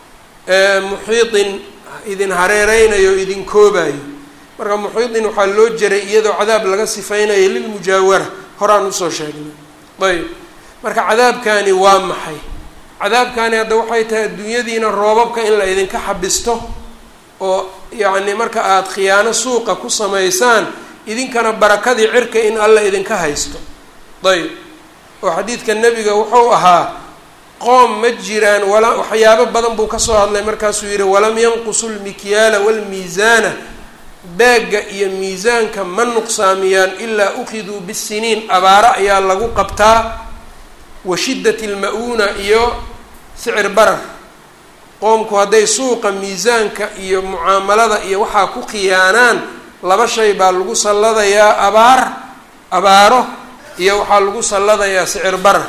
muxiiطin idin hareereynayo o idin koobayo marka muxiiطin waxaa loo jeray iyadoo cadaab laga sifeynayo lilmujaawara horaan usoo sheegnay ayb marka cadaabkani waa maxay cadaabkani hadda waxay tahay adduunyadiina roobabka in la idinka xabisto oo yacni marka aada khiyaano suuqa ku samaysaan idinkana barakadii cirka in alla idinka haysto ayb oo xadiidka nebiga wuxuu ahaa qoom ma jiraan wala waxyaabo badan buu kasoo hadlay markaasuu yihi walam yanqusu lmikyaala walmiisaana beegga iyo miisaanka ma nuqsaamiyaan ilaa ukiduu bisiniin abaaro ayaa lagu qabtaa wa shiddati lma-uuna iyo sicir barar qoomku hadday suuqa miisaanka iyo mucaamalada iyo waxaa ku khiyaanaan laba shay baa lagu salladayaa abaar abaaro iyo waxaa lagu salladayaa sicir barar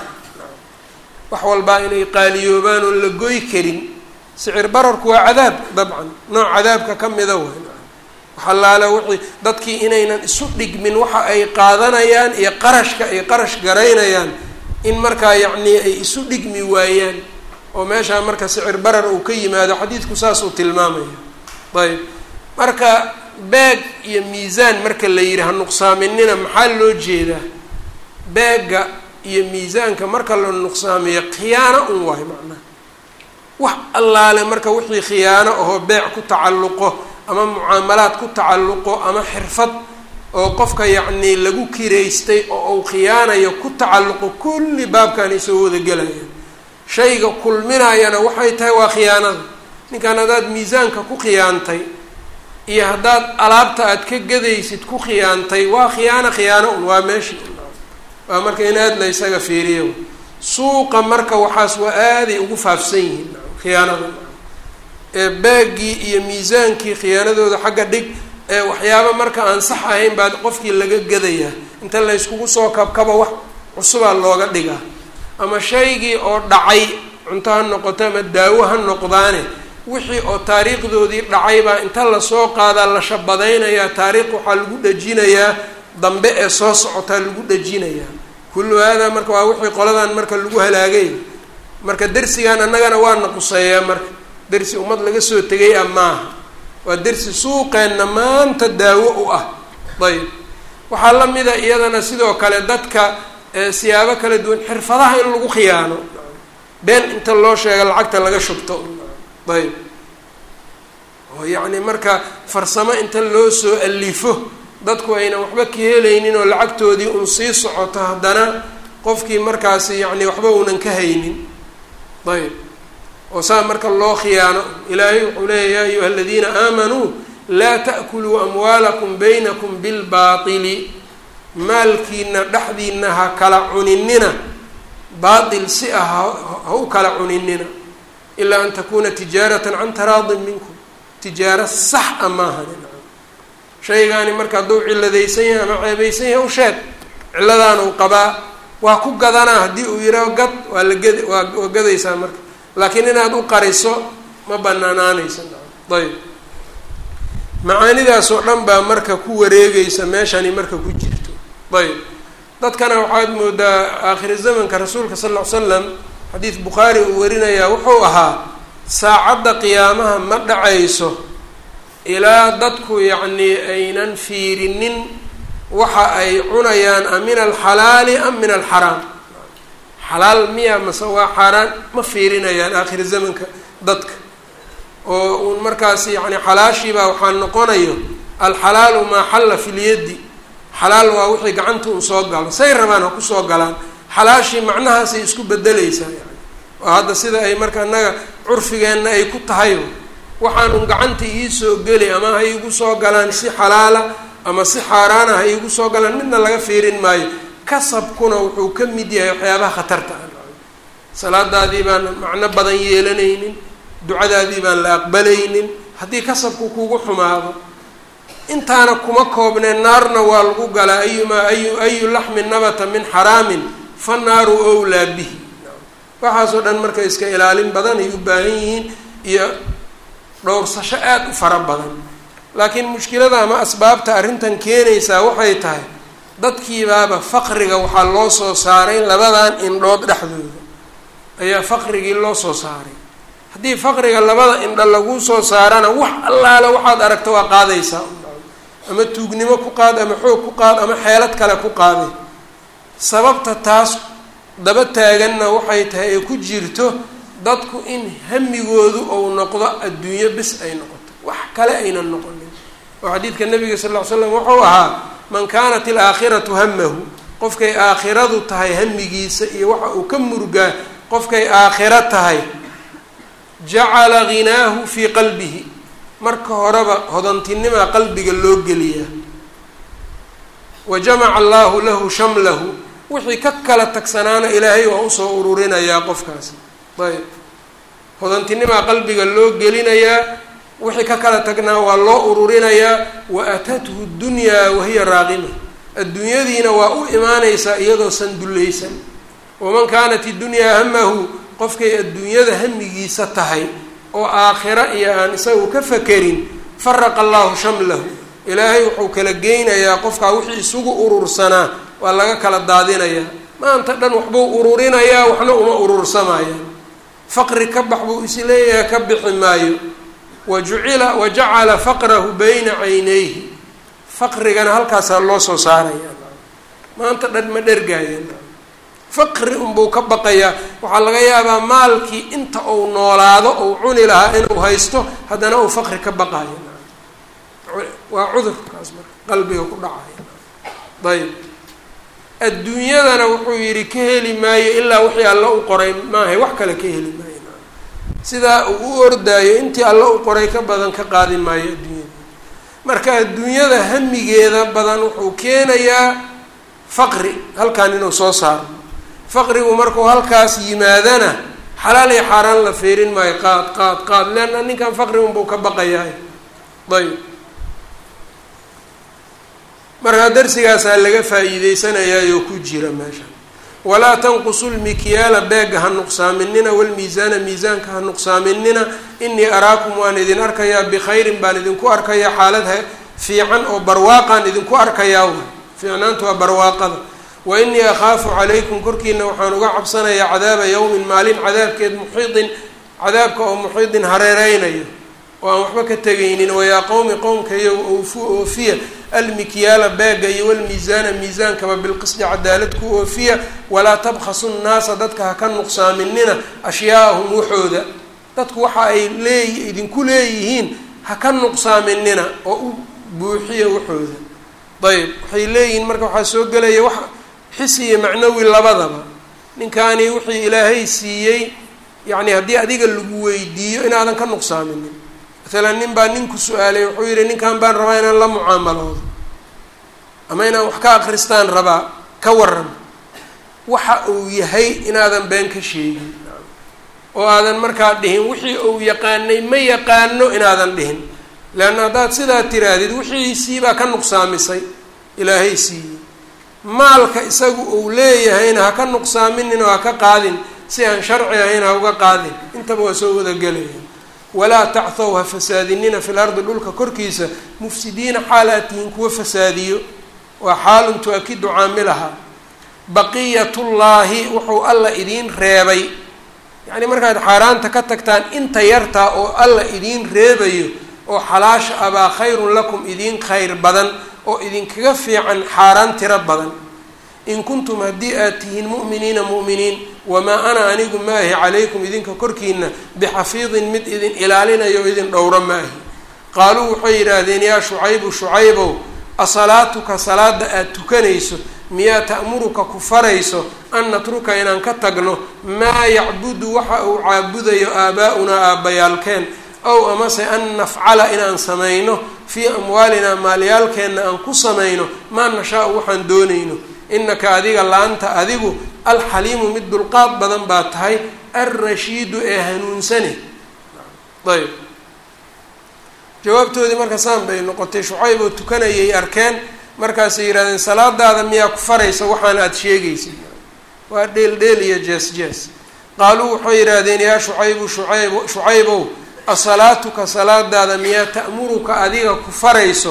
wax walbaa inay qaaliyoobaan oon la goy karin sicir bararku waa cadaab dabcan nooc cadaabka ka mida way waxalaale wixii dadkii inaynan isu dhigmin waxa ay qaadanayaan iyo qarashka ay qarash garaynayaan in markaa yacnii ay isu dhigmi waayaan oo meeshaa marka sicir barar uu ka yimaado xadiidku saasuu tilmaamaya ayb marka beeg iyo miisaan marka la yidhi ha nuqsaaminina maxaa loo jeedaa beegga iyo miisaanka marka la nuqsaamiyo khiyaano un waayo macnaha wax allaale marka wixii khiyaano ahoo beec ku tacalluqo ama mucaamalaad ku tacalluqo ama xirfad oo qofka yacnii lagu kiraystay oo uu khiyaanayo ku tacalluqo kulli baabkan ay soo wada gelayaan shayga kulminayana waxay tahay waa khiyaanada ninkan haddaad miisaanka ku khiyaantay iyo haddaad alaabta aad ka gadaysid ku khiyaantay waa khiyaano khiyaano un waa meeshii waa marka in aad la ysaga fiiriyo suuqa marka waxaas waa aaday ugu faafsan yihiin khiyaanada ee baaggii iyo miisaankii khiyaanadooda xagga dhig ee waxyaaba marka aan sax ahayn baa qofkii laga gadayaa inta layskugu soo kabkaba wax cusubaa looga dhigaa ama shaygii oo dhacay cunto ha noqoto ama daawo ha noqdaane wixii oo taariikhdoodii dhacay baa inta lasoo qaadaa la shabadaynayaa taariikh waxaa lagu dhajinayaa dambe ee soo socotaa lagu dhajinayaa kullu haadaa marka waa wixii qoladan marka lagu halaagay marka dersigan annagana waa naquseeyaa marka dersi ummad laga soo tegay ah maaha waa dersi suuqeenna maanta daawo u ah ayb waxaa la mida iyadana sidoo kale dadka siyaabo kala duwan xirfadaha in lagu khiyaano been inta loo sheega lacagta laga shubto ayb oo yacni marka farsamo inta loo soo alifo dadku aynan waxba ka helaynin oo lacagtoodii un sii socoto haddana qofkii markaasi yacni waxba uunan ka haynin ayb oo saa marka loo khiyaano ilaahay wuxuu leeya ya ayuha aladiina aamanuu laa ta'kuluu amwaalakum baynakum bilbaatili maalkiina dhexdiina ha kala cuninina baatil si ah ha u kala cuninina ilaa an takuuna tijaaratan can taraadin minkum tijaaro sax a maahan shaygaani marka hadduu ciladaysan yahay ama ceebaysan yahay u sheeg ciladaan uu qabaa waa ku gadanaa haddii uu yihaaho gad waa la ged waa waa gadaysaa marka laakiin inaad u qariso ma banaanaanaysa ayb macaanidaas oo dhan baa marka ku wareegeysa meeshani marka ku jirto ayb dadkana waxaad moodaa aakhiri zamanka rasuulka sal ll ly slam xadiid bukhaari uu warinayaa wuxuu ahaa saacadda qiyaamaha ma dhacayso ilaa dadku yacnii aynan fiirinin waxa ay cunayaan a min alxalaali am min alxaraam xalaal miya mase waa xaaraan ma fiirinayaan aakhiri zamanka dadka oo uun markaas yacni xalaashiibaa waxaa noqonayo alxalaalu maa xalla fi lyaddi xalaal waa wixii gacanta un soo galo say rabaan ha kusoo galaan xalaashii macnahaasay isku bedeleysaa yani oo hadda sida ay marka annaga curfigeenna ay ku tahay waxaan un gacanta iisoo geli ama ha iigu soo galaan si xalaala ama si xaaraana ha iigu soo galaan midna laga fiirin maayo kasabkuna wuxuu ka mid yahay waxyaabaha khatarta ah salaadaadii baan macno badan yeelanaynin ducadaadii baan la aqbalaynin haddii kasabku kugu xumaado intaana kuma koobneen naarna waa lagu galaa ayumaa ayu ayu laxmin nabata min xaraamin fa naaru owlaa bihi waxaasoo dhan marka iska ilaalin badan ay u baahan yihiin iyo dhowrsasho aada u fara badan laakiin mushkilada ama asbaabta arrintan keenaysaa waxay tahay dadkiibaaba faqriga waxaa loo soo saaray labadan indhood dhexdooda ayaa faqrigii loo soo saaray haddii faqriga labada indho laguu soo saarana wax allaale waxaad aragta waa qaadaysaa ama tuugnimo ku qaad ama xoog ku qaad ama xeelad kale ku qaaday sababta taas daba taaganna waxay tahay ay ku jirto dadku in hamigoodu ou noqdo adduunyo bis ay noqoto wax kale aynan noqonin oo xadiidka nabiga sal ll ly slam wuxuu ahaa man kaanat ilaakhiratu hamahu qofkay aakhiradu tahay hamigiisa iyo waxa uu ka murugaa qofkay aakhiro tahay jacala ghinaahu fii qalbihi marka horeba hodantinimaa qalbiga loo geliyaa wa jamaca allahu lahu shamlahu wixii ka kala tagsanaana ilaahay waa usoo ururinayaa qofkaasi ayb hodantinimaa qalbiga loo gelinayaa wixii ka kala tagnaa waa loo ururinayaa wa atathu dunyaa wahiya raaqima adduunyadiina waa u imaanaysaa iyadoo san dullaysan waman kaanat idunyaa hamahu qofkay adduunyada hamigiisa tahay oo aakhiro iyo aan isagu ka fakerin faraqa allahu shamlahu ilaahay wuxuu kala geynayaa qofkaa wixii isugu urursanaa waa laga kala daadinayaa maanta dhan waxbuu ururinayaa waxna uma urursamayaan faqri ka bax buu is leeyahay ka bixi maayo wa jucila wa jacala faqrahu bayna caynayhi faqrigana halkaasaa loo soo saaraya maanta dhan ma dhergaaya faqri unbuu ka baqayaa waxaa laga yaabaa maalkii inta uu noolaado uu cuni lahaa inuu haysto haddana uu faqri ka baqayo waa cudurkaas marka qalbiga ku dhacaya ayb adduunyadana wuxuu yidhi ka heli maayo ilaa wixii alla u qoray maahay wax kale ka heli maayo sidaa uu u ordaayo intii alla u qoray ka badan ka qaadi maayo adduunyada marka adduunyada hamigeeda badan wuxuu keenayaa faqri halkan inuu soo saaro faqrigu markuu halkaas yimaadana xalaal iyo xaaraan la feerin maayo qaad qaad qaad leanna ninkan faqri unbuu ka baqayahay ayb markaa darsigaasaa laga faa'iideysanayaayo ku jira meesha walaa tanqusu lmikyaala beega ha nuqsaaminina walmiisaana miisaanka ha nuqsaaminina inii araakum waan idin arkayaa bikhayrin baan idinku arkayaa xaalad fiican oo barwaaqaan idinku arkayaa fiicnaantu waa barwaaqada wa inii akhaafu calaykum korkiina waxaan uga cabsanayaa cadaaba yowmin maalin cadaabkeed muxiidin cadaabka oo muxiidin hareereynayo oo aan waxba ka tegaynin wayaa qowmi qowmkayo oofu oofiya almikyaala beega iyo walmiisaana miisaankaba bilqisdi cadaalad ku oofiya walaa tabkhasu nnaasa dadka ha ka nuqsaaminina ashyaa'ahum waxooda dadku waxa ay leey idinku leeyihiin ha ka nuqsaaminina oo u buuxiya waxooda ayb waxay leeyihiin marka waxaa soo gelaya wax xisi iyo macnawi labadaba ninkaani wixii ilaahay siiyey yacni haddii adiga lagu weydiiyo inaadan ka nuqsaaminin maalan nin baa nin ku su-aalay wuxuu yihi ninkan baan rabaa inaan la mucaamaloodo ama inaan wax ka akristaan rabaa ka waran waxa uu yahay inaadan been ka sheegin oo aadan markaa dhihin wixii uu yaqaanay ma yaqaano inaadan dhihin leanna haddaad sidaa tiraahdid wixiisiibaa ka nuqsaamisay ilaahay siiyey maalka isagu uu leeyahayna ha ka nuqsaaminin oo ha ka qaadin si aan sharci ahayn ha uga qaadin intaba waa soo wadagelaya walaa tachw ha fasaadinina fi lardi dhulka korkiisa mufsidiina xaal aad tihiin kuwa fasaadiyo waa xaalun tu-akidu caamilaha baqiyatullaahi wuxuu alla idiin reebay yacni markaad xaaraanta ka tagtaan inta yartaa oo alla idiin reebayo oo xalaasha abaa khayrun lakum idiin khayr badan oo idinkaga fiican xaaraan tiro badan in kuntum haddii aad tihiin mu'miniina mu'miniin wamaa ana anigu maahi calaykum idinka korkiina bixafiidin mid idin ilaalinayo o idin dhowro maahi qaaluu waxay yidhaahdeen yaa shucaybu shucaybow asalaatuka salaada aada tukanayso miyaa ta'muruka ku farayso an natruka inaan ka tagno maa yacbudu waxa uu caabudayo aabaa-unaa aabbayaalkeen ow amase an nafcala inaan samayno fii amwaalinaa maalyaalkeenna aan ku samayno maa nashaa-u waxaan doonayno innaka adiga la-anta adigu alxaliimu mid dulqaad badan baa tahay alrashiidu ee hanuunsane ayb jawaabtoodii marka saan bay noqotay shucayb oo tukanayay arkeen markaasay yidhahdeen salaadaada miyaa ku faraysa waxaana aada sheegaysid waa dheel dheel iyo jees jees qaaluu waxay yidhaahdeen yaa shucaybu shucayb shucaybow asalaatuka salaadaada miyaa ta'muruka adiga ku farayso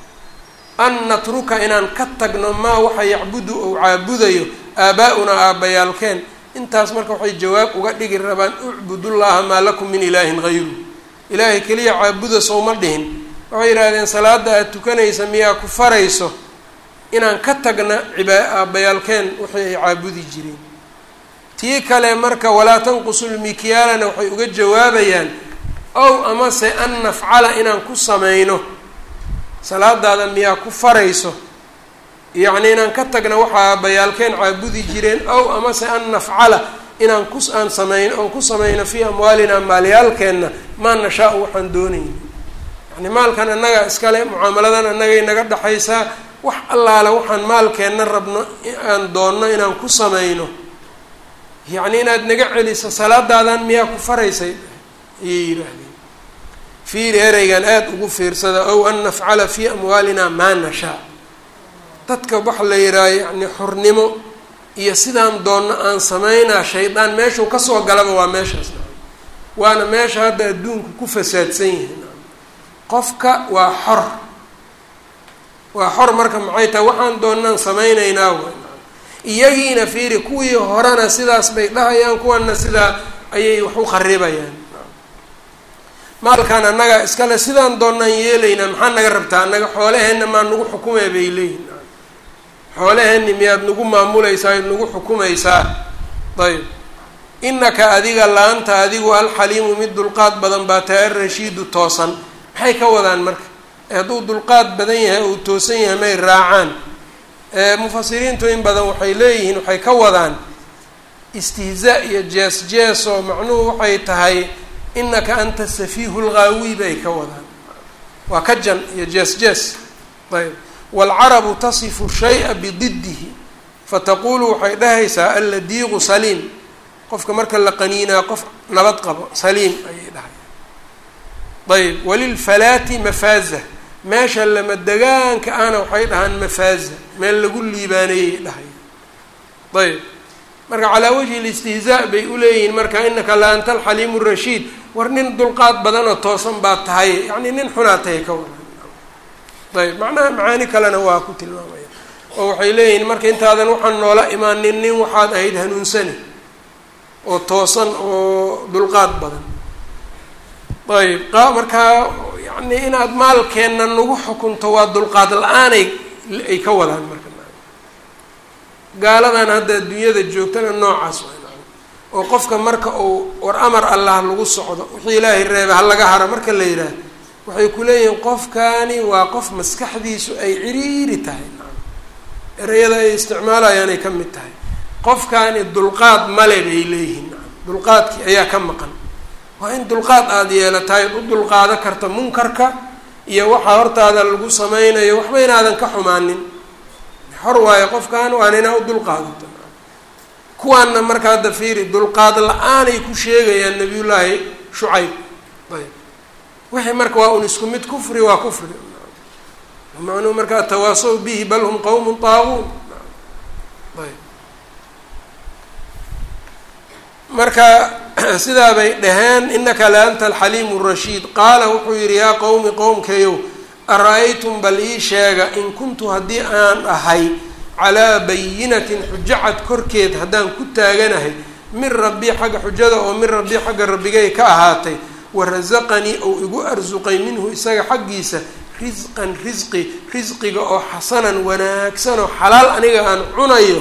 an natruka inaan ka tagno maa waxa yacbudu ou caabudayo aabaa-unaa aabbayaalkeen intaas marka waxay jawaab uga dhigi rabaan ucbudullaha maa lakum min ilaahin hayru ilaahay keliya caabuda sowma dhihin waxay yidhaahdeen salaada aada tukanaysa miyaa ku farayso inaan ka tagna cibaa aabbayaalkeen wixii ay caabudi jireen tii kale marka walaa tanqusul mikyaalana waxay uga jawaabayaan ow amase an nafcala inaan ku samayno salaadaada miyaa ku farayso yacni inaan ka tagna waxa aabbayaalkeen caabudi jireen ow amase an nafcala inaan ku aan samayno oon ku samayno fii amwaalinaa maalyaalkeenna maa nashaa-u waxaan doonayna yani maalkan annaga iskale mucaamaladan annagay naga dhexaysaa wax allaale waxaan maalkeenna rabno aan doonno inaan ku samayno yacni inaad naga celiso salaadaadan miyaa ku faraysay ayay yidhaahdeen fiiri ereygan aada ugu fiirsada ow an nafcala fii amwaalinaa maa nashaa dadka waxa la yidhaaha yacni xurnimo iyo sidaan doonno aan samaynaa shaydaan meeshuu kasoo galaba waa meeshaas waana meesha hadda adduunku ku fasaadsan yihiin qofka waa xor waa xor marka maxay tahay waxaan doonnaan samaynaynaa w iyagiina fiiri kuwii horena sidaas bay dhahayaan kuwana sidaa ayay wax u kharibayaan maalkan annaga iskale sidaan doonnaan yeelaynaa maxaa naga rabtaa annaga xoolaheenna maa nagu xukumee bay leeyihin xoolaheenni miyaad nagu maamulaysaa ad nagu xukumaysaa ayb innaka adiga la-anta adigu alxaliimu mid dulqaad badan baa tahay alrashiidu toosan maxay ka wadaan marka hadduu dulqaad badan yahay uu toosan yahay may raacaan mufasiriintu in badan waxay leeyihiin waxay ka wadaan istihzaa iyo jees jees oo macnuhu waxay tahay inaka anta safiihu lghaawi bay ka wadaan waa ka jan iyo jees jees ayb waalcarabu tasifu shaya bididihi fataqulu waxay dhahaysaa alladiiqu saliim qofka marka la qaniinaa qof nabad qabo saliim ayay dhahay ayb walilfalaati mafaaza meesha lama degaanka ahna waxay dhahaan mafaaza meel lagu liibaaneeyay dhahay ayb marka calaa wajhi listihzaa bay uleeyihiin marka inaka la anta alxaliimu rashiid war nin dulqaad badanoo toosan baa tahay yacni nin xunaa tahay ka waran ayb macnaha macaani kalena waa ku tilmaamaya oo waxay leeyihiin marka intaadan waxaan noola imaanin nin waxaad ahayd hanuunsani oo toosan oo dulqaad badan ayb qa markaa yani inaad maalkeenna nagu xukunto waa dulqaad la-aanay ay ka wadaan marka gaaladan hadda adduunyada joogtana noocaas oo qofka marka uu war amar allah lagu socdo wixii ilaahay reeba ha laga haro marka la yidhaah waxay ku leeyihiin qofkani waa qof maskaxdiisu ay ciriiri tahay ereyada ay isticmaalayaanay ka mid tahay qofkani dulqaad male bay leeyihiin dulqaadkii ayaa ka maqan waa in dulqaad aada yeelatahay u dulqaado karta munkarka iyo waxaa hortaada lagu sameynayo waxba inaadan ka xumaanin xor waayo qofkan waana inaa u dulqaadato kuwaanna marka hadda fiiri dulqaad la-aanay ku sheegayaan nabiyullaahi shucayb ayb wixii marka waa un isku mid kufri waa kufri macnuhu markaa tawaasaw bihi bal hum qowmun taaguun ayb marka sidaa bay dhaheen inaka la anta alxaliimu rashiid qaala wuxuu yidhi yaa qowmi qowmkayow ara-aytum bal ii sheega in kuntu haddii aan ahay calaa bayinatin xujacad korkeed haddaan ku taaganahay min rabbii xagga xujada oo min rabbii xagga rabbigay ka ahaatay warasaqanii ou igu arsuqay minhu isaga xaggiisa risqan risqi risqiga oo xasanan wanaagsan oo xalaal aniga aan cunayo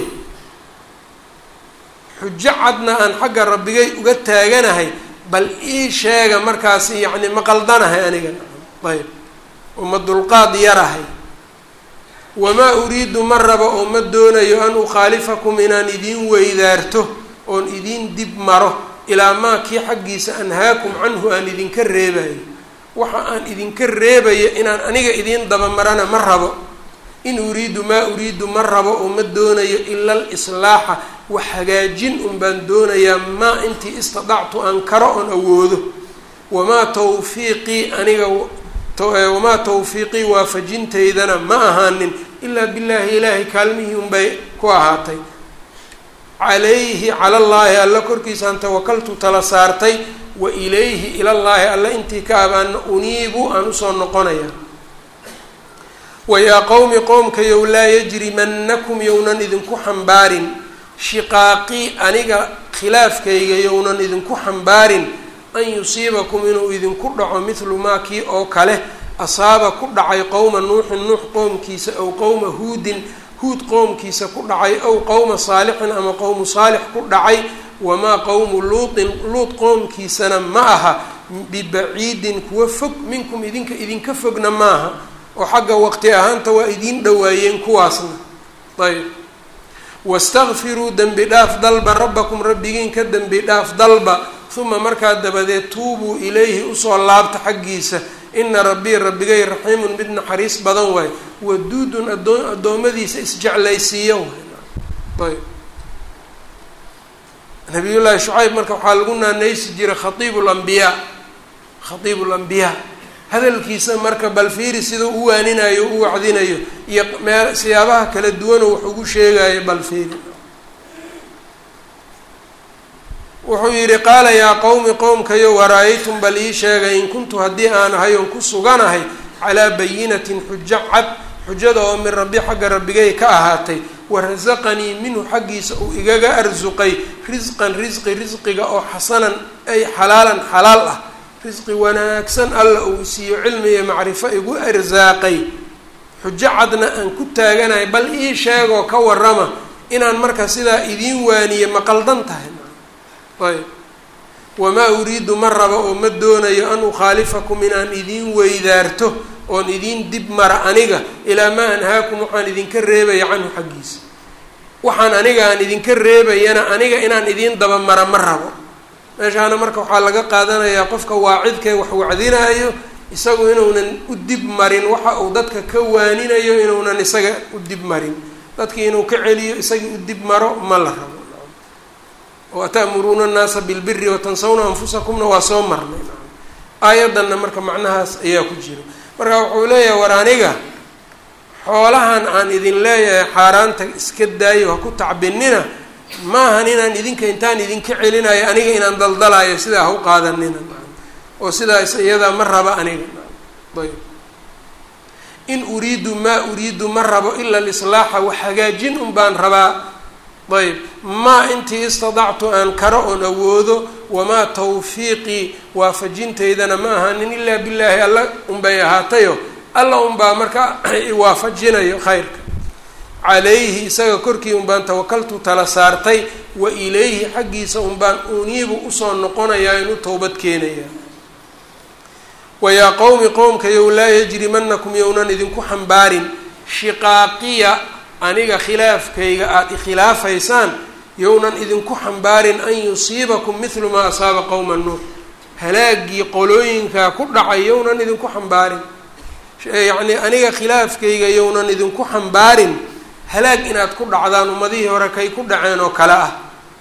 xujo cadna aan xagga rabbigay uga taaganahay bal ii sheega markaasi yacni ma qaldanahay aniga ayb uma dulqaad yarahay wamaa uriidu ma rabo oo ma doonayo an ukhaalifakum inaan idiin weydaarto oon idiin dib maro ilaa maa kii xaggiisa anhaakum canhu aan idinka reebayo waxa aan idinka reebayo inaan aniga idiin dabamarana ma rabo in uriidu maa uriidu ma rabo oo ma doonayo ila alislaaxa wax hagaajin un baan doonayaa maa intii istidactu aan karo oon awoodo wamaa tawfiiqii aniga wamaa tawfiiqii waafajintaydana ma ahaanin ilaa billaahi ilaahay kaalmihii unbay ku ahaatay calayhi cala llaahi alla korkiisaan tawakaltu tala saartay wa ilayhi ilallaahi alla intii ka abaana uniibu aan usoo noqonaya wayaa qowmi qoomkayow laa yajrimannakum yownan idinku xambaarin shiqaaqii aniga khilaafkayga yownan idinku xambaarin an yusiibakum inuu idinku dhaco mithlu maa kii oo kale asaaba ku dhacay qowma nuuxin nuux qoomkiisa aw qowma huudin huud qoomkiisa ku dhacay aw qowma saalixin ama qowmu saalix ku dhacay wamaa qowmu luutin luut qoomkiisana ma aha bibaciidin kuwa fog minkum idinka idinka fogna maaha oo xagga waqti ahaanta waa idiin dhowaayeen kuwaasna ayb wastakfiruu dembi dhaaf dalba rabbakum rabbigiin ka dembi dhaaf dalba uma markaa dabadeed tuubuu ilayhi usoo laabta xaggiisa ina rabbii rabbigay raxiimun mid naxariis badan waay waduudun adoo addoommadiisa isjeclaysiiya waay ayb nabiyullaahi shucayb marka waxaa lagu naanaysi jiray khaiibu lambiyaa khaiibu lambiyaa hadalkiisa marka bal fiiri siduu u waaninayo u wacdinayo iyo mee siyaabaha kala duwanoo wax ugu sheegayo bal fiiri wuxuu yidhi qaala yaa qowmi qowmkayo wara-aytum bal ii sheegay in kuntu haddii aan ahay oon ku suganahay calaa bayinatin xujo cad xujada oo min rabbi xagga rabbigay ka ahaatay warasaqanii minhu xaggiisa uu igaga arsuqay risqan risqi risqiga oo xasanan ay xalaalan xalaal ah risqi wanaagsan alla uu siiyo cilmi iyo macrifo igu arsaaqay xujo cadna aan ku taaganahay bal ii sheegoo ka warama inaan marka sidaa idiin waaniye ma qaldan tahay ayb wamaa uriidu ma raba oo ma doonayo an ukhaalifakum inaan idiin weydaarto oon idiin dib mara aniga ilaa maa anhaakum waxaan idinka reebaya canhu xaggiisa waxaan aniga aan idinka reebayana aniga inaan idiin dabamara ma rabo meeshaana marka waxaa laga qaadanayaa qofka waacidkee wax wacdinaayo isagu inuunan u dib marin waxa uu dadka ka waaninayo inuunan isaga u dib marin dadkii inuu ka celiyo isagii u dib maro ma la rabo wata'muruuna annaasa bilbiri watansawna anfusakumna waa soo marnay aayaddanna marka macnahaas ayaa ku jira marka wuxuu leeyahay war aniga xoolahan aan idin leeyahay xaaraanta iska daayo ha ku tacbinina maahan inaan idinka intaan idinka celinayo aniga inaan daldalayo sidaa ha u qaadanina oo sidaas iyadaa ma raba aniga ayb in uriidu maa uriidu ma rabo ila alislaaxa wax hagaajin un baan rabaa ayb maa intii istadactu aan karo oon awoodo wamaa tawfiiqii waafajintaydana ma ahaanin ilaa billaahi alla unbay ahaatayo alla unbaa marka iwaafajinayo khayrka calayhi isaga korkii unbaan tawakaltu tala saartay wa ilayhi xaggiisa unbaan uniibu usoo noqonayaa in u towbad keenaya wayaa qowmi qowmkayow laa yajrimanakum yownan idinku xambaarin shiqaaqiya aniga khilaafkayga aada ikhilaafaysaan yownan idinku xambaarin an yusiibakum mithlu maa asaaba qowma nuux halaagii qolooyinkaa ku dhacay yownan idinku xambaarin yacnii aniga khilaafkayga yownan idinku xambaarin halaag inaad ku dhacdaan ummadihii hore kay ku dhaceen oo kale ah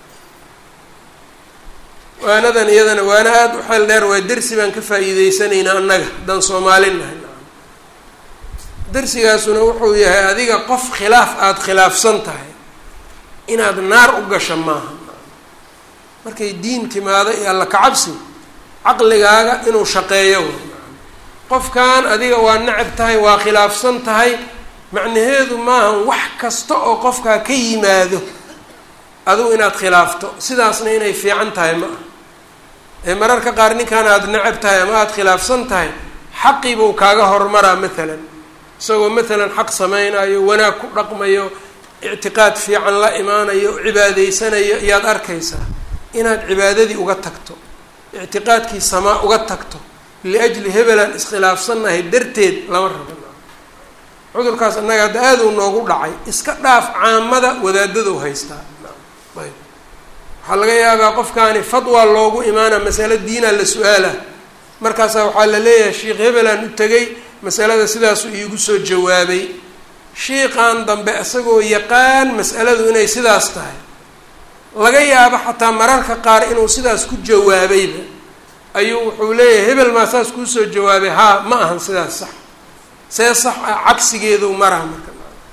waanadan iyadana waana aada u xeel dheer waa dersi baan ka faa'iideysanaynaa annaga haddaan soomaalin nahay darsigaasuna wuxuu yahay adiga qof khilaaf aada khilaafsan tahay inaad naar u gasha maaha markay diin timaado iyo alla kacabsi caqligaaga inuu shaqeeyo qofkan adiga waa necab tahay waa khilaafsan tahay macnaheedu maaha wax kasta oo qofkaa ka yimaado adigu inaad khilaafto sidaasna inay fiican tahay ma ah ee mararka qaar ninkan aada necab tahay ama aada khilaafsan tahay xaqii buu kaaga hormaraa maalan isagoo maalan xaq sameynayo wanaag ku dhaqmayo ictiqaad fiican la imaanayo cibaadaysanayo iyaad arkaysaa inaad cibaadadii uga tagto ictiqaadkii samaa uga tagto liajli hebelaan iskhilaafsannahay darteed lama rabo cudurkaas annaga hadda aada u noogu dhacay iska dhaaf caamada wadaadadou haystaa ayb waxaa laga yaabaa qofkaani fadwa loogu imaana masalo diina la su-aala markaasaa waxaa la leeyahay sheikh hebelaan u tegay masalada sidaasuu iigu soo jawaabay shiiqan dambe isagoo yaqaan mas'aladu inay sidaas tahay laga yaabo xataa mararka qaar inuu sidaas ku jawaabayba ayuu wuxuu leeyahay hebel maa saas kuusoo jawaabay haa ma ahan sidaas sax see sax ah cagsigeedu maraha marka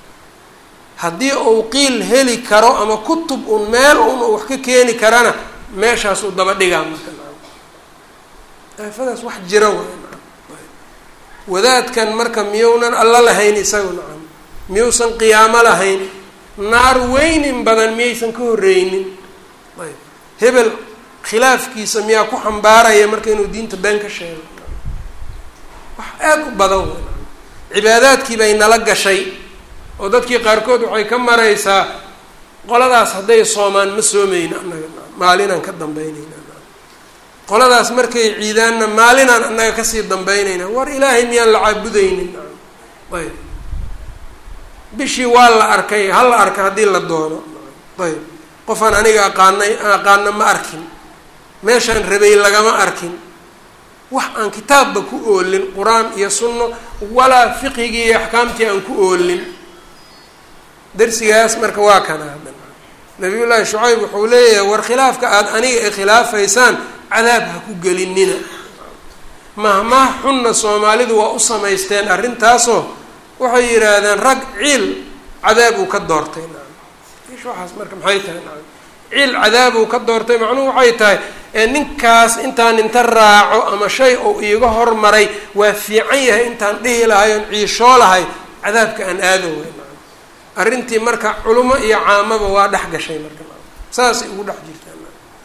haddii uu qiil heli karo ama kutub un meel un uu wax ka keeni karana meeshaasuu daba dhigaa marka aafadaas wax jira waay wadaadkan marka miyounan alla lahayn isagu nacam miyuusan qiyaamo lahayn naar weynin badan miyaysan ka horreynin ayb hebel khilaafkiisa miyaa ku xambaaraya marka inuu diinta been ka sheego wax aada u badan wey cibaadaadkii bay nala gashay oo dadkii qaarkood waxay ka maraysaa qoladaas hadday soomaan ma soomeyna annaga maalinaan ka dambeyneyna qoladaas markay ciidaanna maalinaan annaga kasii dambeyneyna war ilaahay miyaan la caabudeynin ayb bishii waa la arkay ha la arka haddii la doono ayb qofaan aniga aqaanay aqaana ma arkin meeshaan rabay lagama arkin wax aan kitaabba ku oolin qur-aan iyo sunno walaa fiqigii iyo axkaamtii aan ku oolin darsigaas marka waa kana hadda nabiyullaahi shucayb wuxuu leeyahay war khilaafka aada aniga ay khilaafaysaan cadaab ha ku gelinina mahmah xunna soomaalidu waa u samaysteen arrintaasoo waxay yidhaahdeen rag ciil cadaab uu ka doortay ish waxaas marka maxay tahay ciil cadaab uu ka doortay macnuhu waxay tahay ee ninkaas intaan inta raaco ama shay uu iiga hormaray waa fiican yahay intaan dhihi lahay oon ciishoo lahay cadaabka aan aado wey arrintii marka culimo iyo caamaba waa dhex gashay marka saasay ugu dhex jirtaan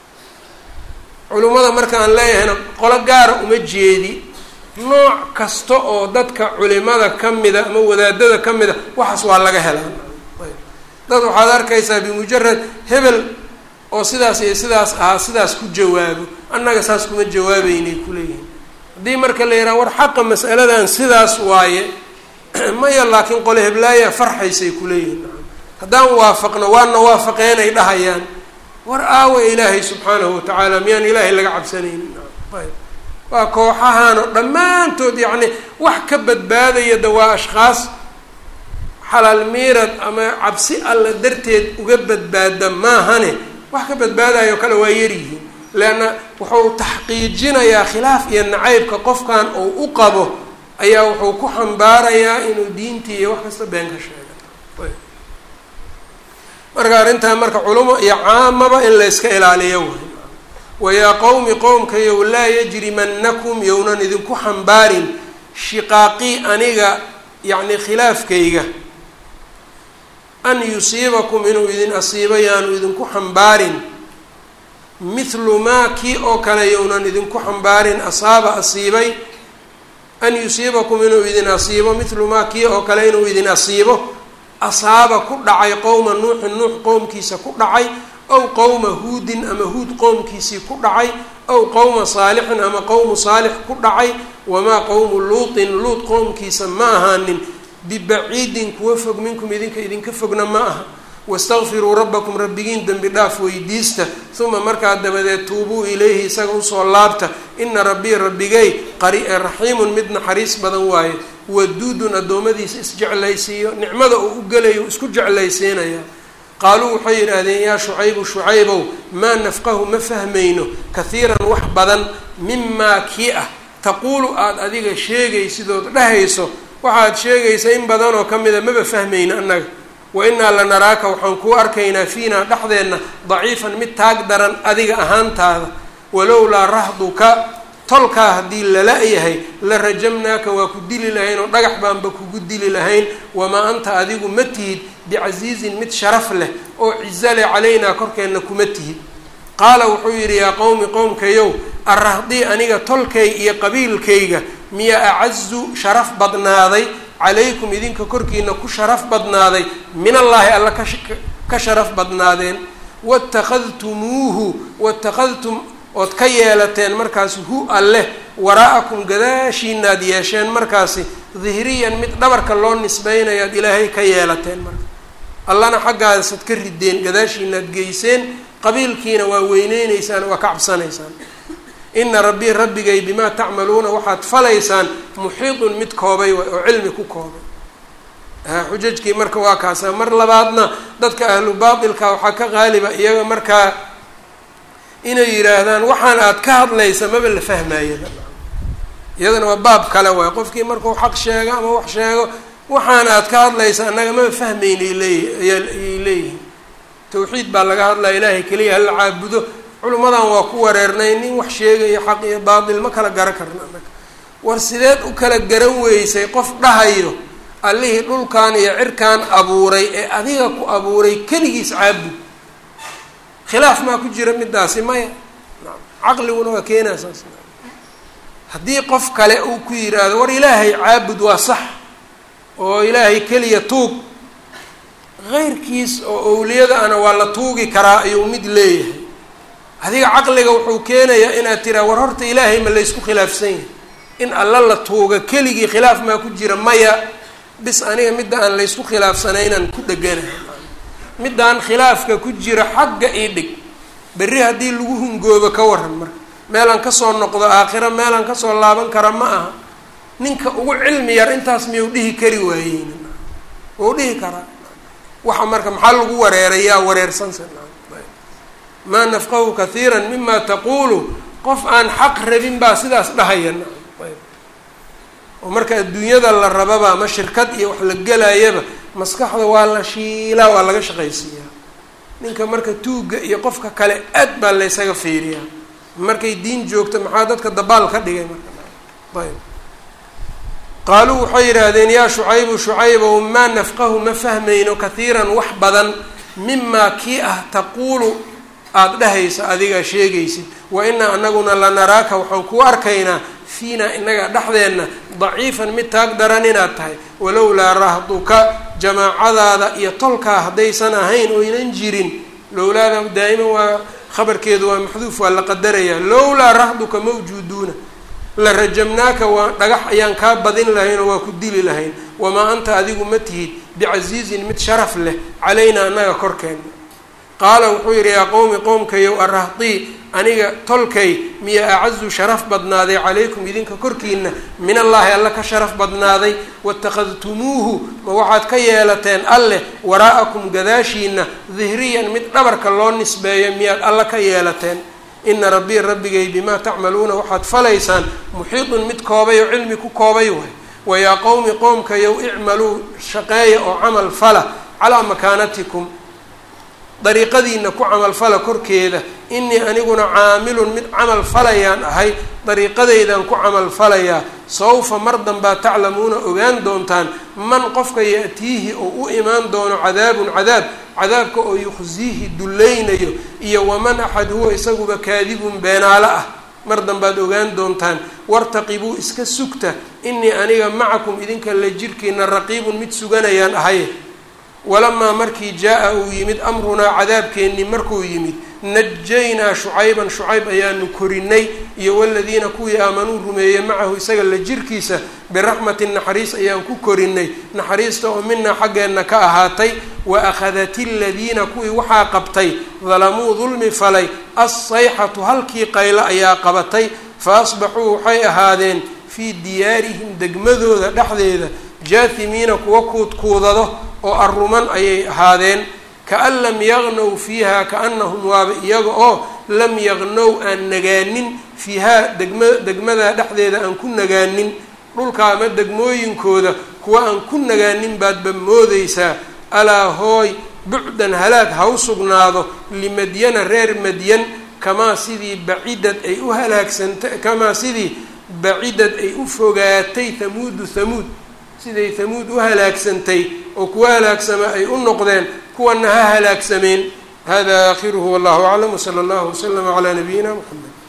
culimmada marka aan leeyahayna qolo gaara uma jeedi nooc kasta oo dadka culimada ka mida ama wadaadada ka mida waxaas waa laga helaa dad waxaad arkaysaa bimujarad hebel oo sidaas iyo sidaas ahaa sidaas ku jawaabo annaga saas kuma jawaabeynay kuleeyihin haddii marka la yidhaha war xaqa mas'aladan sidaas waaye maya laakiin qole heblaaya farxaysay kuleeyihin haddaan waafaqno waana waafaqeenay dhahayaan war aawa ilaahay subxaanahu watacaala miyaan ilaahay laga cabsanaynin ayb waa kooxahaano dhammaantood yacni wax ka badbaadaya da waa ashkhaas xalaal miirad ama cabsi alla darteed uga badbaada maahane wax ka badbaadayo kale waa yaryihiin leanna wuxuu taxqiijinayaa khilaaf iyo nacaybka qofkan uu u qabo ayaa wuxuu ku xambaarayaa inuu diintii iyo wax kasta been ka sheega marka arrintaa marka culamo iyo caamaba in la yska ilaaliyo way wayaa qowmi qowmkayow laa yajrimanakum yownan idinku xambaarin shiqaaqii aniga yacni khilaafkayga an yusiibakum inuu idin asiibo yaanu idinku xambaarin mithlu maa kii oo kale yownan idinku xambaarin asaaba asiibay an yusiibakum inuu idin asiibo mithlu maa kii oo kale inuu idin asiibo asaaba ku dhacay qowma nuuxin nuux qowmkiisa ku dhacay ow qowma huudin ama huud qowmkiisii ku dhacay ow qowma saalixin ama qowmu saalix ku dhacay wamaa qowmu luutin luut qowmkiisa ma ahaanin bibaciidin kuwa fog minkum idinka idinka fogna ma aha wastakfiruu rabbakum rabbigiin dembi dhaaf weydiista uma markaa dabadeed tuubuu ilayhi isaga usoo laabta ina rabbii rabbigay raxiimun mid naxariis badan waaye waduudun addoommadiisa isjeclaysiiyo nicmada uu u gelayo isku jeclaysiinaya qaaluu waxay yidhaahdeen yaa shucaybu shucaybow maa nafqahu ma fahmayno kahiiran wax badan mimaa kii ah taquulu aada adiga sheegaysidood dhahayso waxaad sheegaysa in badanoo ka mida maba fahmayno annaga wa innaa la naraaka waxaan kuu arkaynaa fiinaa dhexdeenna daciifan mid taag daran adiga ahaantaada walowlaa rahduka tolkaa haddii lala-yahay la rajamnaaka waa ku dili lahayn oo dhagax baanba kugu dili lahayn wamaa anta adigu ma tihid bicasiizin mid sharaf leh oo cizo leh calaynaa korkeenna kuma tihid qaala wuxuu yidhi yaa qowmi qowmkayow arrahdii aniga tolkay iyo qabiilkayga miya acazu sharaf badnaaday calaykum idinka korkiina ku sharaf badnaaday min allaahi alla ka sharaf badnaadeen watakhadtumuuhu watakhadtum ood ka yeelateen markaasi hu alleh waraa'akum gadaashiinaad yeesheen markaasi dihriyan mid dhabarka loo nisbeynayaad ilaahay ka yeelateen marka allana xaggaasaad ka rideen gadaashiinaad geyseen qabiilkiina waa weyneyneysaan waa ka cabsanaysaan ina rabbii rabbigay bimaa tacmaluuna waxaad falaysaan muxiidun mid koobay waay oo cilmi ku koobay xujajkii marka waa kaasa mar labaadna dadka ahlu baatilka waxaa ka qaaliba iyaga markaa inay yidhaahdaan waxaan aad ka hadlaysa maba la fahmayaba iyadana waa baab kale waay qofkii markuu xaq sheego ama wax sheego waxaan aad ka hadlaysa annaga maba fahmaynay leey ayay leeyihin tawxiid baa laga hadlaya ilaahay keliya hala caabudo culimmadan waa ku wareernay nin wax sheegayo xaq iyo baatil ma kala garan karna annaga war sideed u kala garan weysay qof dhahayo allihii dhulkan iyo cirkan abuuray ee adiga ku abuuray keligiis caabud khilaaf maa ku jira midaasi maya caqliguna waa keenaa saas haddii qof kale uu ku yidhaahdo war ilaahay caabud waa sax oo ilaahay keliya tuug keyrkiis oo owliyada ana waa la tuugi karaa ayuu mid leeyahay adiga caqliga wuxuu keenayaa inaad tiraa war horta ilaahay ma laysku khilaafsan yahay in alla la tuuga keligii khilaaf maa ku jira maya bis aniga midda aan laysku khilaafsanaynaan ku dheganahay middaan khilaafka ku jira xagga ii dhig berri haddii lagu hungoobo ka waran marka meelaan kasoo noqdo aakhiro meelaan kasoo laaban kara ma aha ninka ugu cilmi yar intaas miyuu dhihi kari waayeyn wuu dhihi karaa waxa marka maxaa lagu wareeray yaa wareersansa maa nafqahu kathiira mima taquulu qof aan xaq rabin baa sidaas dhahaya oo marka adduunyada la rababa ama shirkad iyo wax la gelayaba maskaxda waa la shiilaa waa laga shaqaysiiyaa ninka marka tuugga iyo qofka kale aad baa laysaga fiiriyaa markay diin joogto maxaa dadka dabaal ka dhigay marka ayb qaaluu waxay yidhaahdeen yaa shucaybu shucaybow maa nafqahu ma fahmayno kathiiran wax badan mimaa kii ah taquulu aada dhahaysa adigaa sheegaysid wa inaa anaguna lanaraaka waxaan kuu arkaynaa fiina inaga dhexdeenna daciifan mid taag daran inaad tahay walowlaa rahduka jamaacadaada iyo tolkaa haddaysan ahayn oynan jirin lowlaada daa'iman waa khabarkeedu waa maxduuf waa la qadarayaa lowlaa rahduka mawjuuduuna la rajamnaaka waa dhagax ayaan kaa badin lahayn oo waa ku dili lahayn wamaa anta adigu ma tihid bicasiizin mid sharaf leh calaynaa annaga korkeenna qaala wuxuu yidhi yaa qowmi qowmkayow arahtii aniga tolkay miya acazu sharaf badnaaday calaykum idinka korkiina min allaahi alla ka sharaf badnaaday waittakhadtumuuhu ma waxaad ka yeelateen alleh waraa'akum gadaashiina dihriyan mid dhabarka loo nisbeeyo miyaad alla ka yeelateen ina rabbii rabbigay bimaa tacmaluuna waxaad falaysaan muxiidun mid koobay oo cilmi ku koobay waay wayaa qowmi qoomkayow icmaluu shaqeeya oo camal fala calaa makaanatikum dariiqadiina ku camalfala korkeeda inii aniguna caamilun mid camal falayaan ahay dariiqadaydan ku camalfalayaa sawfa mar danbaa taclamuuna ogaan doontaan man qofka ya-tiihi oo u imaan doono cadaabun cadaab cadaabka oo yukhsiihi dullaynayo iyo waman axad huwa isaguba kaadibun beenaalo ah mar danbaad ogaan doontaan wartaqibuu iska sugta inii aniga macakum idinka la jirkiina raqiibun mid suganayaan ahay walamaa markii jaa-a uu yimid amrunaa cadaabkeennii markuu yimid najaynaa shucayban shucayb ayaanu korinay iyo waladiina kuwii aamanuu rumeeyey macahu isaga la jirkiisa biraxmatin naxariis ayaan ku korinay naxariista oo minaa xaggeenna ka ahaatay wa akhadat iladiina kuwii waxaa qabtay dalamuu dulmi falay assayxatu halkii qaylo ayaa qabatay fa asbaxuu waxay ahaadeen fii diyaarihim degmadooda dhexdeeda jaahimiina kuwa kuudkuudado oo arruman ayay ahaadeen kaan lam yaqnow fiiha kaanahum waaba iyaga oo lam yaqnow aan nagaanin fiihaa degma degmadaa dhexdeeda aan ku nagaanin dhulka ama degmooyinkooda kuwa aan ku nagaanin baadba moodeysaa alaa hooy bucdan halaag ha u sugnaado limadyana reer madyan kamaa sidii bacidad ay u halaagsantay kamaa sidii bacidad ay u fogaatay hamuudu hamuud siday hamuud u halaagsantay oo kuwa halaagsama ay u noqdeen kuwana ha halaagsameen hada aakhiruhu wallahu aclam wsala allahu waslama calaa nabiyina muxamed